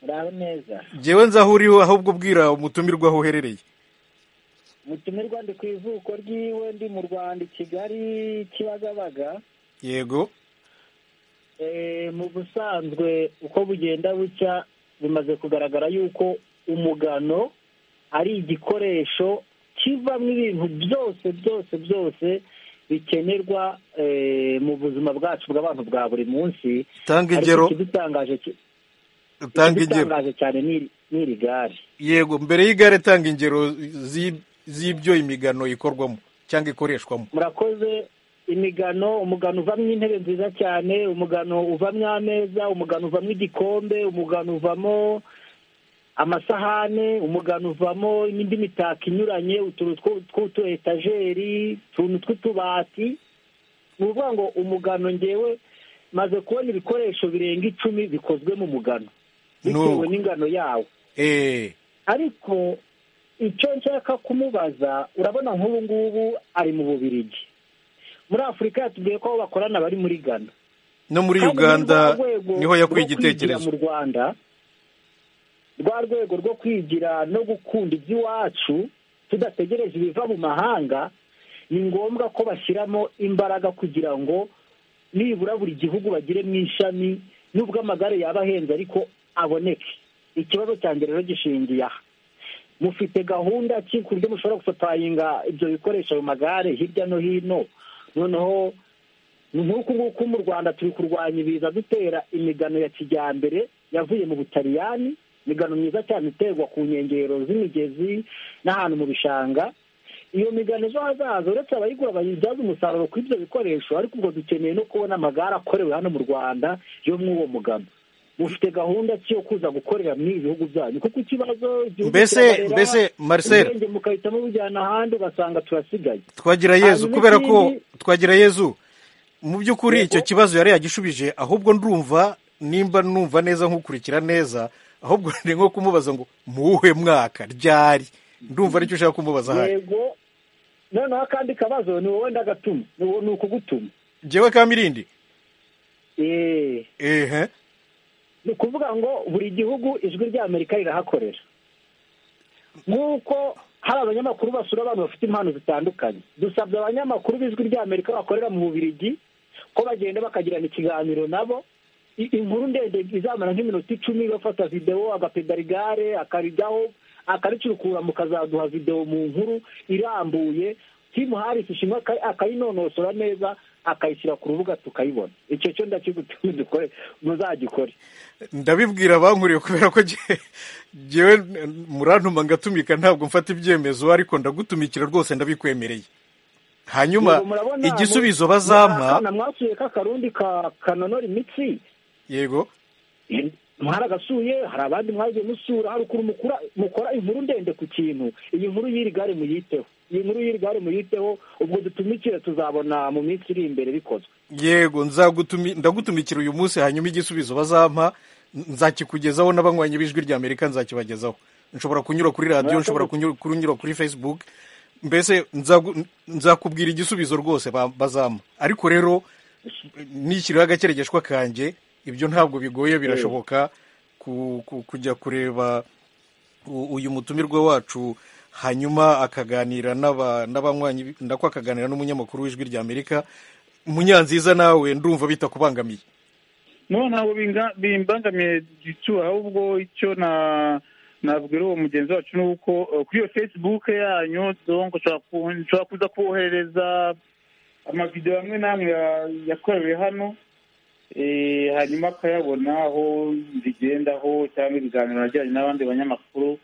Speaker 8: muraho neza
Speaker 2: ngewe nzi aho uriho ahubwo ubwira umutumirwa aho uherereye
Speaker 8: mutumirwa ndi ku ivuko ry'iwe ndi mu rwanda i kigali kibagabaga
Speaker 2: yego
Speaker 8: Eh, mu busanzwe uko bugenda bucya bimaze kugaragara yuko umugano ari igikoresho kivamo ibintu byose byose byose bikenerwa eh, mu buzima bwacu bw'abantu bwa buri munsi
Speaker 2: Tanga
Speaker 8: Ariko
Speaker 2: ingero.
Speaker 8: ikidutangaje ki-
Speaker 2: tanga ingero
Speaker 8: ikidutangaje cyane ni- ni iri gare
Speaker 2: yego mbere y'igare tanga ingero zi- z'ibyo imigano ikorwamo cyangwa ikoreshwamo
Speaker 8: murakoze imigano umugano uvamo intebe nziza cyane umugano uvamo ameza umugano uvamo igikombe umugano uvamo amasahane umugano uvamo n'indi mitako inyuranye utuntu two- tw'utu etajeri utuntu tw'utubati ni ukuvuga ngo umugano ngewe maze kubona ibikoresho birenga icumi bikozwe mu mugano bitewe
Speaker 2: Nuko.
Speaker 8: n'ingano yawo
Speaker 2: eee
Speaker 8: ariko icyo nshaka kumubaza urabona nk'ubu ngubu ari mu Bubiligi muri afurika yatubwiye ko aho bakorana bari muri ghana
Speaker 2: no muri
Speaker 8: Kandi ni
Speaker 2: uganda
Speaker 8: rwa rwego
Speaker 2: niho yakuye
Speaker 8: rwo kwigira
Speaker 2: igitekerezo
Speaker 8: mu rwanda rwa rwego rwo kwigira no gukunda iby'iwacu tudategereje ibiva mu mahanga ni ngombwa ko bashyiramo imbaraga kugira ngo nibura buri gihugu bagire mu ishami nubwo amagare yaba ahenze ariko aboneke ikibazo cya mbere rero gishingiye aha mufite gahunda ki ku buryo mushobora gusatayinga ibyo bikoresho ayo magare hirya no hino noneho ni nk'uku nguku mu rwanda turi kurwanya ibiza dutera imigano ya kijyambere yavuye mu butaliyani imigano myiza cyane iterwa ku nkengero z'imigezi n'ahantu mu bishanga iyo migano ejo hazaza uretse abayigura bayibyaza umusaruro kuri ibyo bikoresho ariko ubwo dukeneye no kubona amagare akorewe hano mu rwanda yo muri uwo mugano mufite gahunda ki yo kuza gukorera muri ibi bihugu byanyu kuko ikibazo igihugu
Speaker 2: Mbese-
Speaker 8: kirabarera,
Speaker 2: mbese, Marcel.
Speaker 8: ubwenge mukahitamo bujyana ahandi ugasanga turasigaye
Speaker 2: twagira yezu
Speaker 8: Hanyuma
Speaker 2: kubera ko
Speaker 8: ikindi-
Speaker 2: twagira yezu mu by'ukuri icyo kibazo yari yagishubije ahubwo ndumva nimba numva neza nkukurikira neza ahubwo ni nko kumubaza ngo muwuhe mwaka ryari ndumva aricyo ushaka kumubaza ahari
Speaker 8: yego noneho akandi kabazo ni wowe ndagatuma ni wowe- ni ukugutuma
Speaker 2: ngewe kamirindi
Speaker 8: Eh,
Speaker 2: ehe
Speaker 8: ni ukuvuga ngo buri gihugu ijwi ry'amerika rirahakorera nk'uko hari abanyamakuru basura abantu bafite impano zitandukanye dusabye abanyamakuru b'ijwi ry'amerika bakorera mu bubirigi ko bagenda bakagirana ikiganiro nabo I- inkuru ndende izamara nk'iminota icumi bafata videwo agapedara igare akarijyaho akaricurukura mu kazaduha videwo mu nkuru irambuye timu hari ishimwe akayinonosora neza akayishyira ku rubuga tukayibona icyo cyo ndakigutumye dukore muzagikore
Speaker 2: ndabibwira abankuriye kubera ko ngewe murantuma ngatumika ntabwo mfata ibyemezo ariko ndagutumikira rwose ndabikwemereye hanyuma igisubizo bazampa
Speaker 8: mwasuye k'akarundi ka kanonora imitsi
Speaker 2: yego
Speaker 8: mwaragasuye hari abandi mwagiye musura hari ukuntu mukora inkuru ndende ku kintu iyi nkuru y'iri gare muyiteho iyi nkuru y'iri gare muyiteho ubwo dutumikire tuzabona mu minsi iri imbere bikozwe
Speaker 2: yego ndagutumikira uyu munsi hanyuma igisubizo bazampa nzakikugezaho n'abanywanyi b'ijwi rya amerika nzakibagezaho nshobora kunyura kuri radiyo nshobora kunyura kuri facebook mbese nzakubwira igisubizo rwose bazampa ariko rero nishyiriho agakeregeshwa kanjye ibyo ntabwo bigoye birashoboka kujya kureba uyu mutumirwa wacu hanyuma akaganira n'abanywanyi ndako akaganira n'umunyamakuru w'ijwi rya amerika munyanziza nawe ndumva bitakubangamiye
Speaker 5: no ntabwo bimbangamiye gicu ahubwo icyo na nabwira uwo mugenzi wacu ni uko kuri iyo facebook yanyu nshobora kuza kohereza amavidewo amwe n'amwe yakorewe hano hanyuma akayabona aho zigendaho cyangwa ibiganiro najyanye n'abandi banyamakuru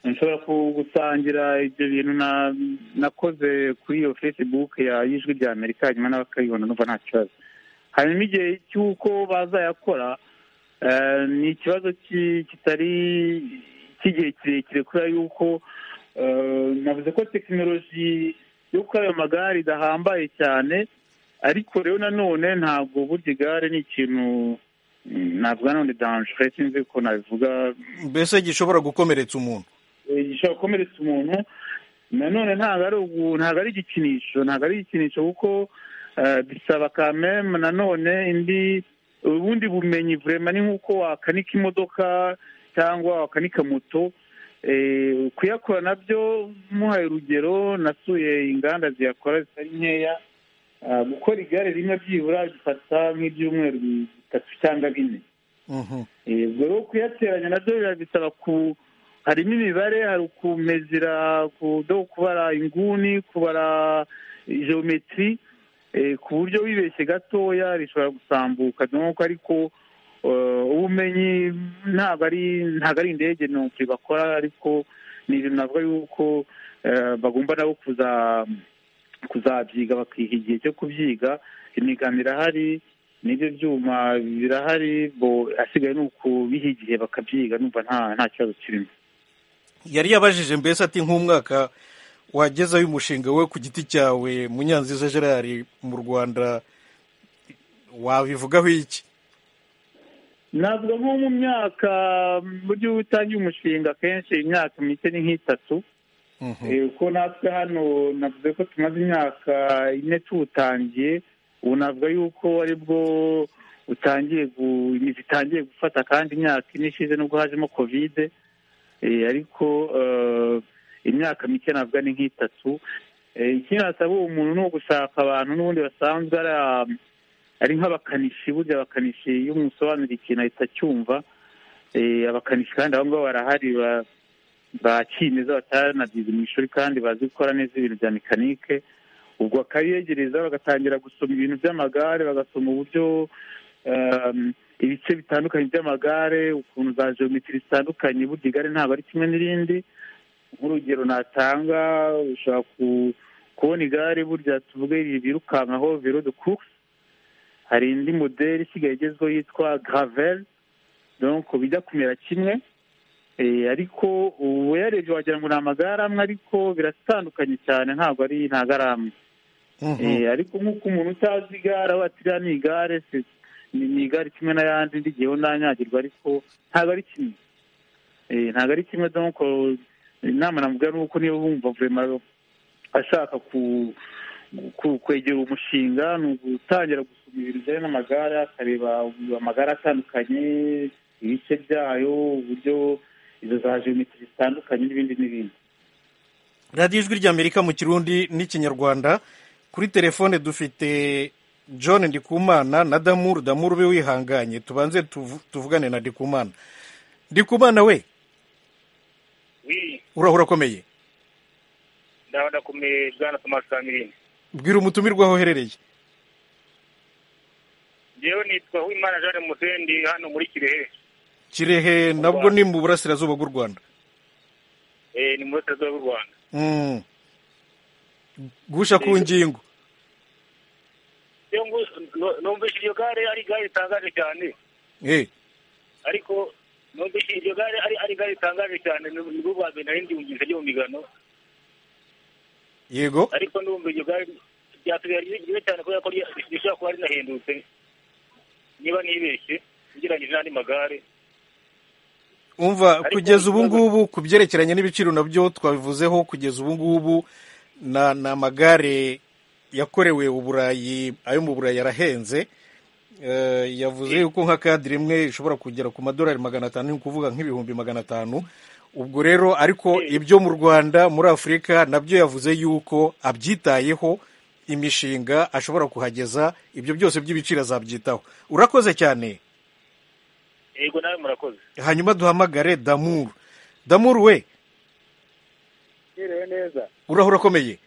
Speaker 5: nshobora gusangira ibyo bintu nakoze kuri iyo facebook ya y'ijwi rya amerika hanyuma nawe akayibona numva nta kibazo hanyuma igihe cy'uko bazayakora ni ikibazo kitari cy'igihe kirekire kubera yuko navuze ko tekinoloji yo gukora ayo magare idahambaye cyane ariko rero nanone ntabwo burya igare ni ikintu ntabwo nanone danjere sinzi ko nabivuga
Speaker 2: mbese gishobora gukomeretsa umuntu
Speaker 5: gishobora gukomeretsa umuntu nanone ntabwo ari igikinisho ntabwo ari igikinisho kuko bisaba kameme nanone indi ubundi bumenyi vurema ni nk'uko wakanika imodoka cyangwa wakanika moto kuyakora nabyo muhaye urugero nasuye inganda ziyakora zitari nkeya gukora igare rimwe byibura bifata nk'ibyumweru bitatu cyangwa bine ubwo rero kuyateranya nabyo birabisaba harimo imibare hari ukumezira kubara inguni kubara geometry ku buryo wibeshye gatoya rishobora gusambuka nk'uko ariko ubumenyi ntabwo ari ntabwo ari indege ntoki bakora ariko ni ibintu navuga yuko bagomba nabo kuzabyiga bakiha igihe cyo kubyiga imigano irahari n'ibyo byuma birahari asigaye ni ukubiha igihe bakabyiga numva nta kibazo kirimo
Speaker 2: yari yabajije mbese ati nk'umwaka wagezeho umushinga we ku giti cyawe munyanziza gerard mu rwanda wabivugaho iki
Speaker 5: navuga nko mu myaka buryo utangiye umushinga akenshi imyaka mike ni nk'itatu kuko natwe hano navuze ko tumaze imyaka ine tuwutangiye ubu navuga yuko aribwo utangiye imizi itangiye gufata kandi imyaka ine ishize nubwo hajemo kovide ariko imyaka mike navuga ni nk'itatu ikindi nasaba uwo muntu ni ugushaka abantu n'ubundi basanzwe ari ari nk'abakanishi burya abakanishi iyo umusobanurira ikintu ahita acyumva abakanishi kandi abo ngabo barahari bakimeza bataranabyize mu ishuri kandi bazi gukora neza ibintu bya mekanike ubwo bakabiyegereza bagatangira gusoma ibintu by'amagare bagasoma uburyo ibice bitandukanye by'amagare ukuntu za geometri zitandukanye burya igare ntabwo ari kimwe n'irindi nk'urugero natanga ushobora kubona igare burya tuvuge birukankaho vero de course hari indi moderi isigaye igezweho yitwa gravel donc bijya kumera kimwe ariko ubu yarebye wagira ngo ni amagare amwe ariko biratandukanye cyane ntabwo ari ntabwo ari amwe ariko nk'uko umuntu utazi igare aba atiriya ni igare ni igare kimwe n'ayandi ndigeho ntanyagirwa ariko ntabwo ari kimwe ntabwo ari kimwe donc inama namugira ni uko niba bumva vurema ashaka ku kwegera umushinga ni ugutangira gusoma ibintu bijyanye n'amagare akareba amagare atandukanye ibice byayo uburyo izo za jenoside zitandukanye n'ibindi n'ibindi
Speaker 2: radiyo ijwi ry'amerika mu kirundi n'ikinyarwanda kuri telefone dufite john ndikumana na damuru damuru ube wihanganye tubanze tuvugane na ndikumana ndikumana we urahura akomeye
Speaker 10: ndaba ndakomeye bwana tomasi kamirindi
Speaker 2: bwira umutumirwa aho uherereye
Speaker 10: ngewe nitwa uwimana jeanne musendi hano muri kirehe
Speaker 2: kirehe nabwo ni mu burasirazuba bw'u rwanda
Speaker 10: eh, ni mu burasirazuba bw'u rwanda
Speaker 2: Mm. gusha ku ngingo
Speaker 10: Iyo ngu- nu- numvise iryo gare ari igare ritangaje cyane
Speaker 2: Eh,
Speaker 10: ariko numvise iryo gare ari ari igare ritangaje cyane ni ni rwo rwa mbere nari ndyumvise ryo mu migano
Speaker 2: yego
Speaker 10: ariko ndumva iryo gare ryasigaye ari ryiza cyane kubera ko rya- rishobora kuba rinahendutse niba nibeshye ugereranyije n'andi magare
Speaker 2: umva kugeza ubu ngubu ku byerekeranye n'ibiciro nabyo twabivuzeho kugeza ubu ngubu na ni amagare yakorewe uburayi ayo mu burayi arahenze Eh, yavuze yuko nka kadire imwe ishobora kugera ku madolari magana atanu ni ukuvuga nk'ibihumbi magana atanu ubwo rero ariko ibyo mu rwanda muri afurika nabyo yavuze yuko abyitayeho imishinga ashobora kuhageza ibyo byose by'ibiciro azabyitaho urakoze cyane
Speaker 10: yego nawe murakoze
Speaker 2: hanyuma duhamagare damuru damuru we
Speaker 11: Mwiriwe neza
Speaker 2: urahura akomeye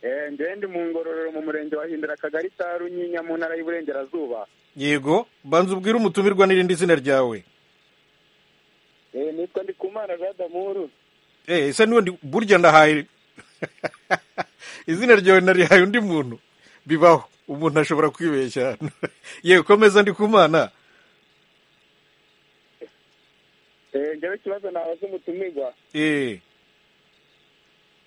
Speaker 11: Eh, ngewe ndi mu ngororero mu murenge wa hindura akagari ka runyinya mu ntara y'iburengerazuba
Speaker 2: yego banza ubwire umutumirwa n'irindi zina ryawe
Speaker 11: Eh, nitwa ndikumana jean damuru
Speaker 2: eh ese n'ubundi burya ndahaye izina ryawe narihaye undi muntu bibaho umuntu ashobora kwibeshya hano yewe komeza ndi kumana
Speaker 11: Eh, ngewe ikibazo nabaza umutumirwa
Speaker 2: eh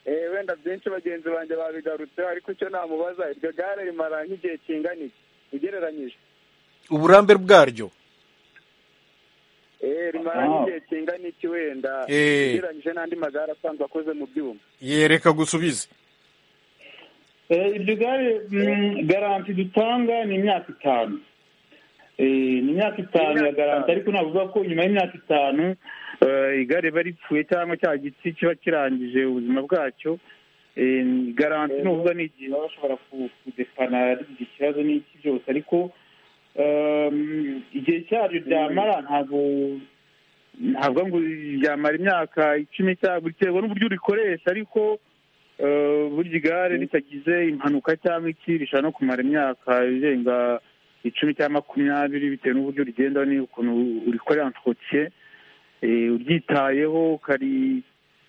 Speaker 11: Eh, wenda byinshi bagenzi banjye babigarutseho ariko icyo namubaza iryo gare rimara nk'igihe kingana iki ugereranyije
Speaker 2: uburambe bwaryo
Speaker 11: Eh, rimara nk'igihe kingana iki wenda
Speaker 2: Eh.
Speaker 11: ugereranyije n'andi magare asanzwe akoze mu byuma
Speaker 2: yereka gusubize
Speaker 5: Eh, iryo gare mm, garanti dutanga ni imyaka itanu Eh, ni imyaka itanu ya garanti ariko navuga ko nyuma y'imyaka itanu eh, igare riba ripfuye cyangwa cya giti kiba kirangije ubuzima bwacyo Eh, garanti ni ukuvuga ni igihe baba bashobora ku- kudepana rigize ikibazo n'iki byose ariko um, igihe cyaryo ryamara ntabwo ntabwo ngo ryamara imyaka icumi cyangwa biterwa n'uburyo urikoresha ariko eh, burya igare ritagize impanuka cyangwa iki rishobora no kumara imyaka irenga icumi cyangwa makumyabiri bitewe n'uburyo rigenda n'ukuntu urikorera entretien eh, uryitayeho ukari-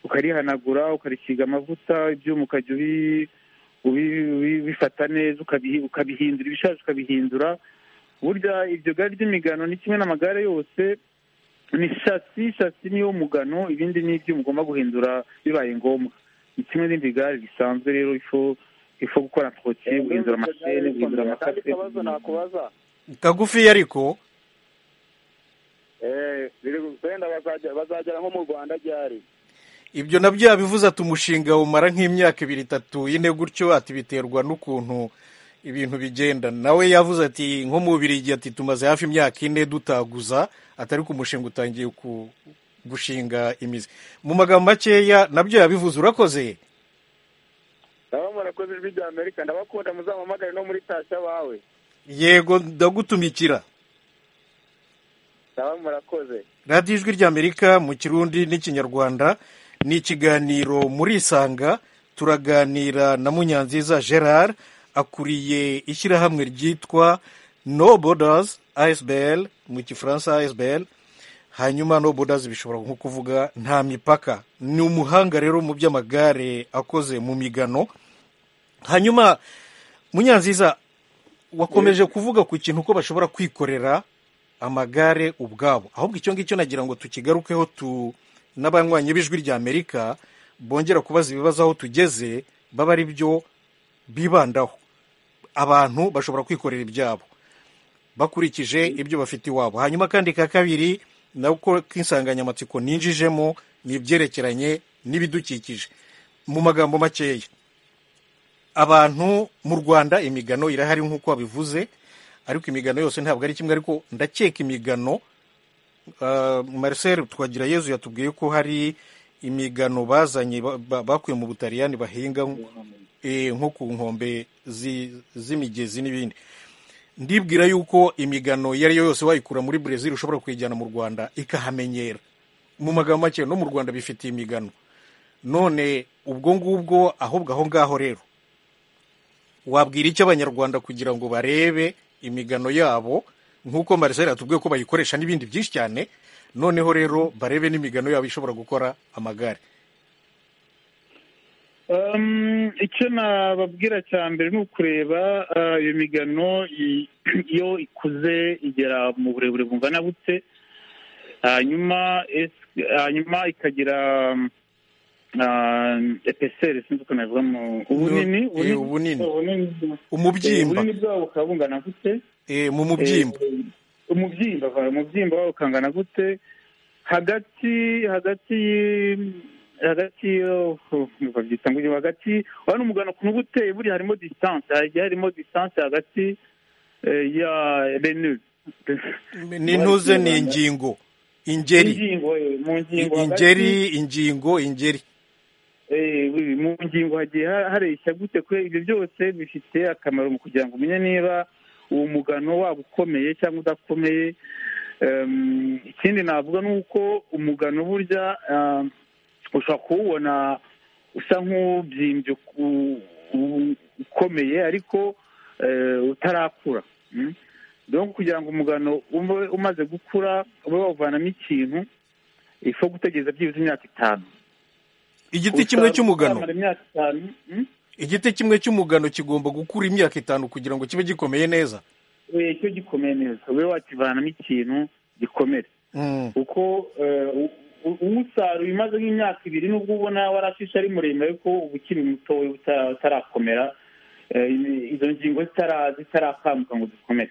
Speaker 5: ukarihanagura ukarisiga amavuta ibyuma ukajya ubi- ubi- ubi- ubifata neza ukabihi- ukabihindura ibishaje ukabihindura burya iryo gare ry'imigano ni kimwe n'amagare yose ni shasi shasi niyo mugano ibindi ni ibyo mugomba guhindura bibaye ngombwa ni kimwe n'irindi gare risanzwe rero ifo ifo gukora entretien guhindura amashene guhindura
Speaker 11: kandi
Speaker 5: amakase
Speaker 11: ikibazo nakubaza
Speaker 2: kagufi ariko
Speaker 11: Eh, biri- wenda bazagera bazagera nko mu rwanda ryari
Speaker 2: ibyo nabyo yabivuze ati umushinga umara nk'imyaka ibiri itatu ine gutyo ati biterwa n'ukuntu ibintu bigenda nawe yavuze ati nko mu bubirigi ati tumaze hafi imyaka ine dutaguza atari ko umushinga utangiye ku gushinga imizi mu magambo makeya nabyo yabivuze urakoze
Speaker 11: ndaba murakoze ijwi rya amerika ndabakunda muzampamagare no muri tashya bawe
Speaker 2: yego ndagutumikira
Speaker 11: ndaba murakoze
Speaker 2: radiyo ijwi ry'amerika mu kirundi n'ikinyarwanda ni ikiganiro muri isanga turaganira na munyanziza gerard akuriye ishyirahamwe ryitwa no borders asbl mu gifaransa asbl hanyuma no borders bishobora nko kuvuga nta mipaka ni umuhanga rero mu by'amagare akoze mu migano hanyuma munyanziza wakomeje kuvuga ku kintu ko bashobora kwikorera amagare ubwabo ahubwo icyo ngicyo nagira ngo tukigarukeho tu n'abanywanyi b'ijwi rya amerika bongera kubaza ibibazo aho tugeze baba ari byo bibandaho abantu bashobora kwikorera ibyabo bakurikije ibyo bafite iwabo hanyuma kandi ka kabiri nako k'insanganyamatsiko ninjijemo ni ibyerekeranye n'ibidukikije mu magambo makeya abantu mu rwanda imigano irahari nk'uko wabivuze ariko imigano yose ntabwo ari kimwe ariko ndakeka imigano uh, marcel twagira yezu yatubwiye ko hari imigano bazanye ba- ba- bakuye mu butaliyani bahinga eh, nko ku nkombe zi- z'imigezi n'ibindi ndibwira yuko imigano iyo ari yo yose wayikura muri brezil ushobora kuyijyana mu rwanda ikahamenyera mu magambo make no mu rwanda bifitiye imigano none ubwo ngubwo ahubwo aho ngaho rero wabwira icyo abanyarwanda kugira ngo barebe imigano yabo nk'uko marisera yatubwiye ko bayikoresha n'ibindi byinshi cyane noneho rero barebe n'imigano yabo ishobora gukora amagare
Speaker 5: Um, icyo nababwira cya mbere ni ukureba ah, iyo migano i- iyo ikuze igera mu burebure bungana butse hanyuma es- hanyuma ikagira epeseri sinzi uko nabivuga mu ubunini
Speaker 2: Eh, ubunini.
Speaker 5: ubunini
Speaker 2: Umubyimba.
Speaker 5: Eh, ubunini bwawo bukaba bungana gute
Speaker 2: Eh, mu mubyimba
Speaker 5: Eh, umubyimba va- umubyimba wawo ukangana gute hagati hagati y- hagati yo- babyita ngo iki- hagati urabona umugano ukuntu uba uteye buriya harimo distance hagiye harimo distance hagati eh, ya renu
Speaker 2: n'intuze ni ingingo ingeri
Speaker 5: ingingo eh, mu ngingo hagati-
Speaker 2: ingeri ingingo ingeri
Speaker 5: Eh, wi- mu ngingo hagiye ha- hareshya gute kwe ibyo byose bifite akamaro mu kugira ngo umenye niba uwo mugano waba ukomeye cyangwa udakomeye Em, ikindi navuga ni uko umugano burya ah, ushobora kuwubona usa nk'ubyimbye uku- u- ukomeye ariko eh, utarakura Mm? donc kugira ngo umugano ube umaze gukura ube wawuvanamo ikintu ifo gutegereza byibuze imyaka itanu
Speaker 2: igiti kimwe
Speaker 5: Ushobora
Speaker 2: cy'umugano
Speaker 5: kuzamara imyaka itanu, mm?
Speaker 2: igiti kimwe cy'umugano kigomba gukura imyaka itanu kugira ngo kibe gikomeye neza
Speaker 5: Eh, cyo gikomeye neza ube wakivanamo ikintu gikomere
Speaker 2: Mm.
Speaker 5: kuko eh, u- u- uwusaruye umaze nk'imyaka ibiri nubwo ubona warashishe ari muremure ariko uba ukiri mutoya uta- utarakomera eh, izo ngingo zitara- zitarakanguka ngo zikomere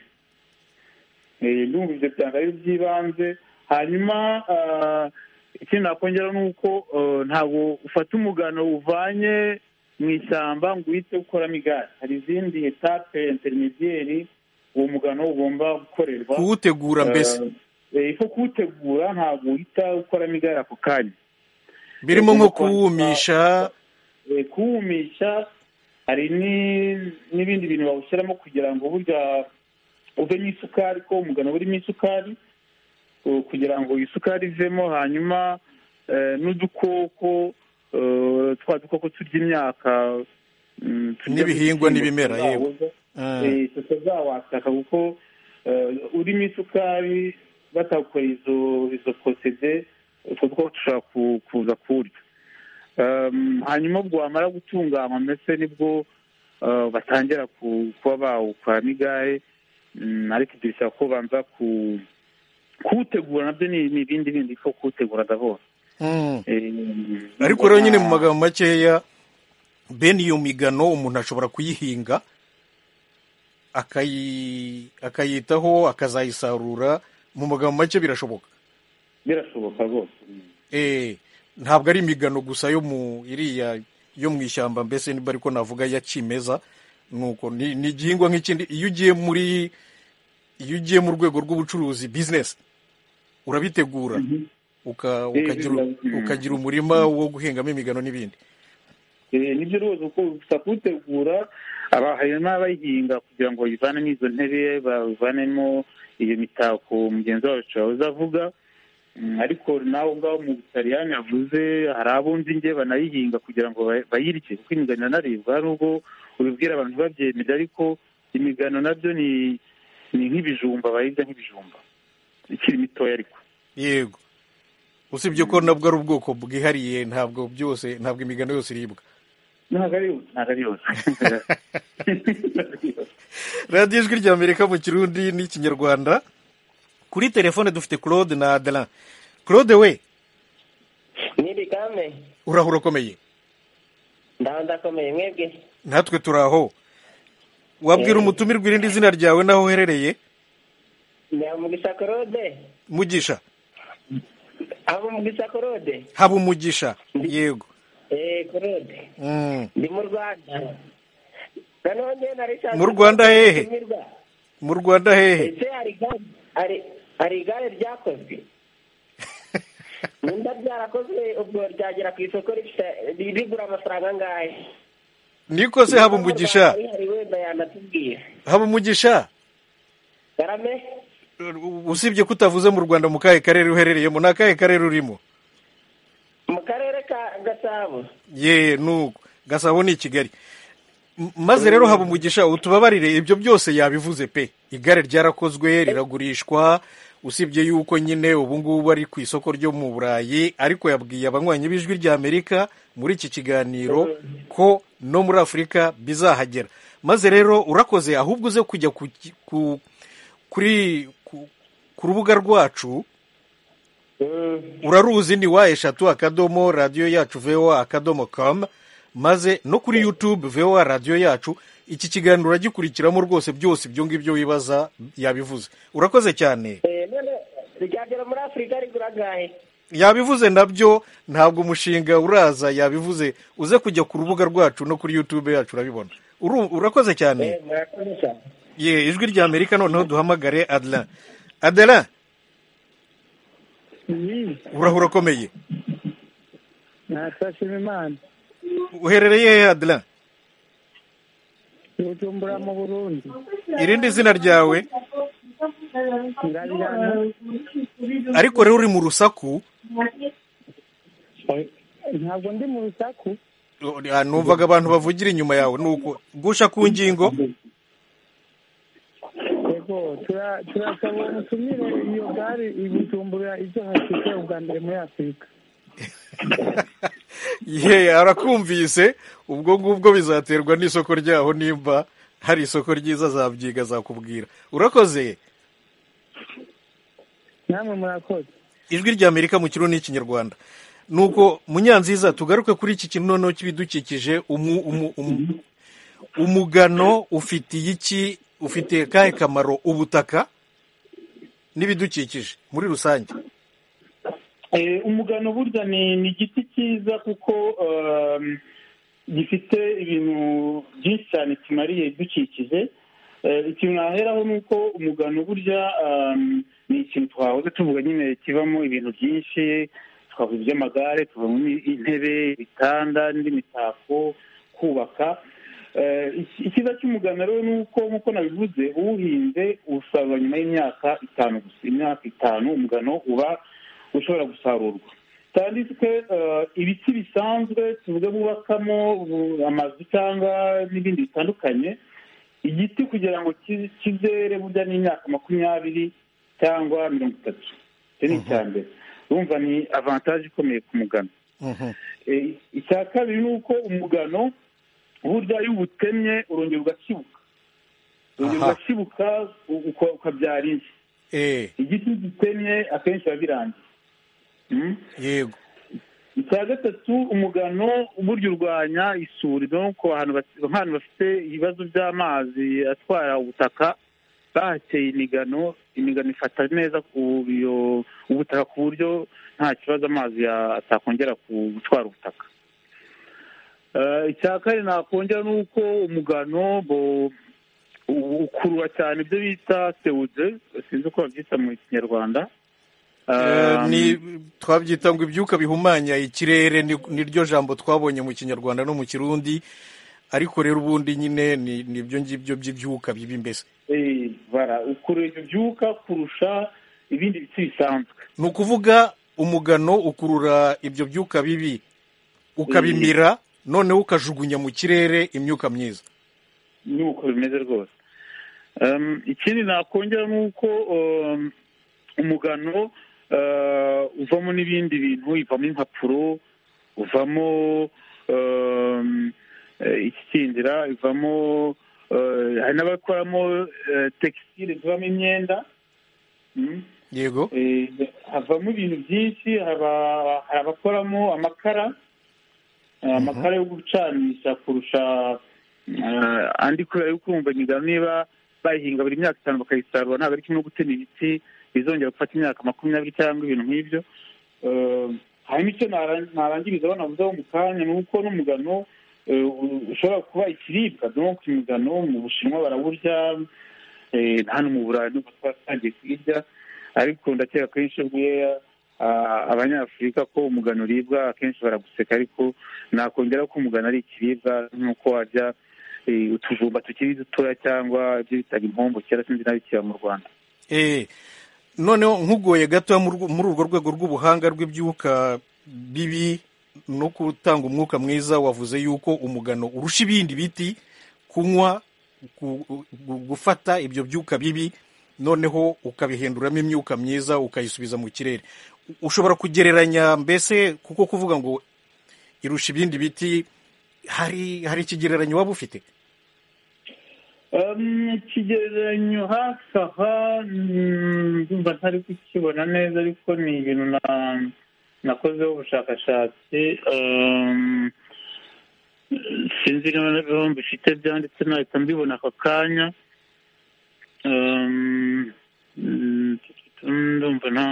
Speaker 5: Eh, ndumva ibyo byanga ari by'ibanze hanyuma ah, ikindi nakongera ni uko eh, ntabwo ufata umugano uvanye mu ishyamba ngo uhite ukoramo igare hari izindi etape interinidiyeri uwo mugano ugomba gukorerwa
Speaker 2: kuwutegura mbese
Speaker 5: Eh, eh, ko kuwutegura ntabwo uhita ukoramo igare ako kanya
Speaker 2: birimo nko
Speaker 5: ugomba kwandika-
Speaker 2: kuwumisha
Speaker 5: eh, kuwumisha hari ni- n'ibindi bintu bawushyiramo kugira ngo burya uvemo isukari ko umugano burimo isukari uh, kugira ngo isukari ivemo hanyuma eh, n'udukoko eh, twa dukoko turya imyaka mm, turya
Speaker 2: N'ibihingwa
Speaker 5: mu bishyimbo
Speaker 2: n'ibimera, yewe.
Speaker 5: byawo.
Speaker 2: Mm.
Speaker 5: Eh, tutazawataka kuko eh, urimo isukari batawukora izo izo posede utwo two dushobora ku- kuza kurya Um, hanyuma ubwo wamara gutunganywa mbese nibwo uh, batangira ku- kuba bawukoramo igare Mm, ariko ibyo bisaba ko banza ku- kuwutegura nabyo ni ni ibindi bindi ko kuwutegura ndabona
Speaker 2: Mm.
Speaker 5: Eh,
Speaker 2: ariko rero nyine mu magambo makeya bene iyo migano umuntu ashobora kuyihinga akayi akayitaho akazayisarura mu magambo make birashoboka
Speaker 5: birashoboka rwose
Speaker 2: eh ntabwo ari imigano gusa yo mu iriya yo mu ishyamba mbese niba ariko navuga ya kimeza nuko ni ni igihingwa nk'ikindi iyo ugiye muri iyo ugiye mu rwego rw'ubucuruzi business urabitegura uka,
Speaker 5: Eh,
Speaker 2: ukagira
Speaker 5: biba-
Speaker 2: ukagira umurima wo guhingamo imigano n'ibindi
Speaker 5: Eh, nibyo rwose uko gusa kuwutegura aba- hari n'abayihinga kugira ngo bayivane n'izo ntebe bavanemo iyo mitako mugenzi wacu yahoze avuga Mm, ariko nawe ngaho mu butaliyani yavuze hari abo nzi nge banayihinga kugira ngo ba- bayirye kuko imigano iranaribwa nubwo ubibwira abantu ntibabyemere ariko imigano nabyo ni ni nk'ibijumba bayirya nk'ibijumba ikiri mitoya ariko
Speaker 2: yego usibye ko nabwo ari ubwoko bwihariye ntabwo byose ntabwo imigano yose iribwa
Speaker 5: ntabwo ari yose ntabwo ari yose
Speaker 2: radiyo ijwi rya amerika mu kirundi n'ikinyarwanda kuri telefone dufite claude na adara claude we
Speaker 6: nirigame
Speaker 2: urahura ukomeye
Speaker 6: ndaho ndakomeye mwebwe
Speaker 2: natwe turi aho wabwira
Speaker 6: Eh.
Speaker 2: umutumirwa irindi zina ryawe n'aho uherereye
Speaker 6: nyamugisha korode
Speaker 2: mugisha
Speaker 6: abo mugisha korode
Speaker 2: haba umugisha yego
Speaker 6: eee korode
Speaker 2: Mm.
Speaker 6: ndi mu rwanda noneho njyewe nari nshaka
Speaker 2: Mu Rwanda hehe?
Speaker 6: gutumirwa.
Speaker 2: mu rwanda hehe
Speaker 6: ese hari igare hari- hari igare ryakozwe nimba ryarakozwe ubwo ryagera ku isoko rifite- rigura amafaranga angahe
Speaker 2: niko se haba umugisha
Speaker 6: hari wenda yanatubwira
Speaker 2: haba umugisha
Speaker 6: garame
Speaker 2: usibye ko utavuze mu rwanda mu kahe karere uherereyemo ni akahe karere urimo
Speaker 6: mu karere ka gasabo
Speaker 2: ye nuko gasabo ni i kigali M- maze rero haba umugisha utubabarire ibyo byose yabivuze pe igare ryarakozwe riragurishwa usibye yuko nyine ubu ngubu ari ku isoko ryo mu burayi ariko yabwiye abanywanyi b'ijwi ry'amerika muri iki kiganiro ko no muri afurika bizahagera maze rero urakoze ahubwo uze kujya ku, ki- ku, kuri ku, ku rubuga rwacu uraruzi ni wa eshatu akadomo radiyo yacu voa akadomo kamu maze no kuri yutube voa radiyo yacu iki kiganiro uragikurikiramo rwose byose ibyo ngibyo wibaza yabivuze urakoze cyane
Speaker 6: Eh, none ryagera muri afurika rigura gahe
Speaker 2: yabivuze nabyo ntabwo umushinga uraza yabivuze uze kujya ku rubuga rwacu no kuri yutube yacu urabibona Uru- urakoze cyane
Speaker 6: murakoze cyane
Speaker 2: ye ijwi rya amerika noneho duhamagare adela adela urahura ukomeye
Speaker 12: natashima imana
Speaker 2: uherereye he adela
Speaker 12: bujumbura mu burundi
Speaker 2: irindi zina ryawe ariko rero uri mu rusaku
Speaker 12: ntabwo ndi mu rusaku
Speaker 2: Ah, numvaga abantu bavugira inyuma yawe nuko gusha ku ngingo
Speaker 12: yego tura- turasaba umutumire iyo gare ibujumbura ibyo hashyize ubwa mbere muri afurika
Speaker 2: ye arakumvise ubwo ngubwo bizaterwa n'isoko ryaho nimba hari isoko ryiza zabyiga zakubwira urakoze
Speaker 12: namwe murakoze
Speaker 2: ijwi rya amerika mu kirundi n'ikinyarwanda nuko munyanziza tugaruke kuri iki kintu noneho cy'ibidukikije umu- umu- umu- umugano ufitiye iki ufitiye akahe kamaro ubutaka n'ibidukikije muri rusange
Speaker 5: Eh, umugano burya ni ni igiti cyiza kuko um, gifite ibintu byinshi cyane kimariye ibidukikije Eh, ikintu naheraho ni uko umugano burya um, ni ikintu twahoze tuvuga nyine kivamo ibintu byinshi twavuga iby'amagare tuvamo intebe ibitanda n'indi mitako kubaka Eh, iki- icyiza cy'umugano rero ni uko nk'uko nabivuze uwuhinze usarura nyuma y'imyaka itanu gusa imyaka itanu umugano uba ushobora gusarurwa kandi twe eh, ibiti bisanzwe tuvuga bubakamo bu- amazu cyangwa n'ibindi bitandukanye igiti kugira ngo ki- kizere burya n'imyaka makumyabiri cyangwa mirongo itatu icyo ni icya mbere urumva ni avantaje ikomeye ku mugano Eh, icya kabiri ni uko umugano burya iyo uwutemye urongera ugashibuka urongera
Speaker 2: Aha.
Speaker 5: ugashibuka u- uka- ukabyara indi
Speaker 2: eh
Speaker 5: igiti gitemye akenshi biba birangiye Mm?
Speaker 2: yego
Speaker 5: icya gatatu umugano burya urwanya isuri nuko ahantu bas- ahantu bafite ibibazo by'amazi atwara ubutaka bahateye imigano imigano ifata neza ku iyo ubutaka ku buryo nta kibazo amazi ya- atakongera ku- gutwara ubutaka Eh, icya kane nakongera ni uko umugano bo- u- ukurura cyane ibyo bita sewude sinzi uko babyita mu kinyarwanda
Speaker 2: Eh,
Speaker 5: Um,
Speaker 2: ni twabyita ngo ibyuka bihumanya ikirere ni- niryo jambo twabonye mu kinyarwanda no mu kirundi ariko rero ubundi nyine ni nibyo ngibyo by'ibyuka bibi mbese
Speaker 5: Eh, bara ukurura ibyo byuka kurusha ibindi biti bisanzwe
Speaker 2: ni ukuvuga umugano ukurura ibyo byuka bibi ukabimira noneho ukajugunya mu kirere imyuka myiza
Speaker 5: nuko bimeze rwose Um, ikindi nakongera ni uko um, umugano uh, uvamo n'ibindi bintu ivamo impapuro uvamo um, eh, ikikindira ivamo eh, hari n'abakoramo eh, textile zivamo imyenda Mm.
Speaker 2: yego
Speaker 5: Eh, havamo ibintu byinshi haba- hari abakoramo amakara eh, amakara yo gucanisha kurusha eh, andi kubera yuko urumva imigano niba bayihinga buri myaka itanu bakayisarura ntabwo ari kimwe no gutema ibiti bizongera gufata imyaka makumyabiri cyangwa ibintu nk'ibyo Eh, hanyuma icyo naran- narangirizaho navuzeho mu kanya ni uko n'umugano eh, u- ushobora kuba ikiribwa donk umugano mu bushinwa barawurya eh, hano mu burayi nubwo twatangiye kuyirya ariko ndakeka akenshi ubwiye abanyafurika ko umugano uribwa akenshi baraguseka ariko nakongera ko umugano ari ikiribwa nk'uko warya eh, utujumba tukiri dutoya cyangwa ibyo bitaga impombo kera sinzi n'abikiba mu rwanda
Speaker 2: eh noneho nkugoye gato muri urwo rwego rw'ubuhanga rw'ibyuka bibi no gutanga umwuka mwiza wavuze yuko umugano urusha ibindi biti kunywa gu- gu- gufata ibyo byuka bibi noneho ukabihinduramo imyuka myiza ukayisubiza mu kirere ushobora kugereranya mbese kuko kuvuga ngo irusha ibindi biti hari hari ikigereranyo waba ufite
Speaker 5: Um, ikigereranyo hafi aha mm, ndumva ntari kukibona neza ariko ni ibintu na- nakozeho ubushakashatsi um, sinzi niba na byo mbifite byanditse nahita mbibona aka kanya Um, mm, ndumva nta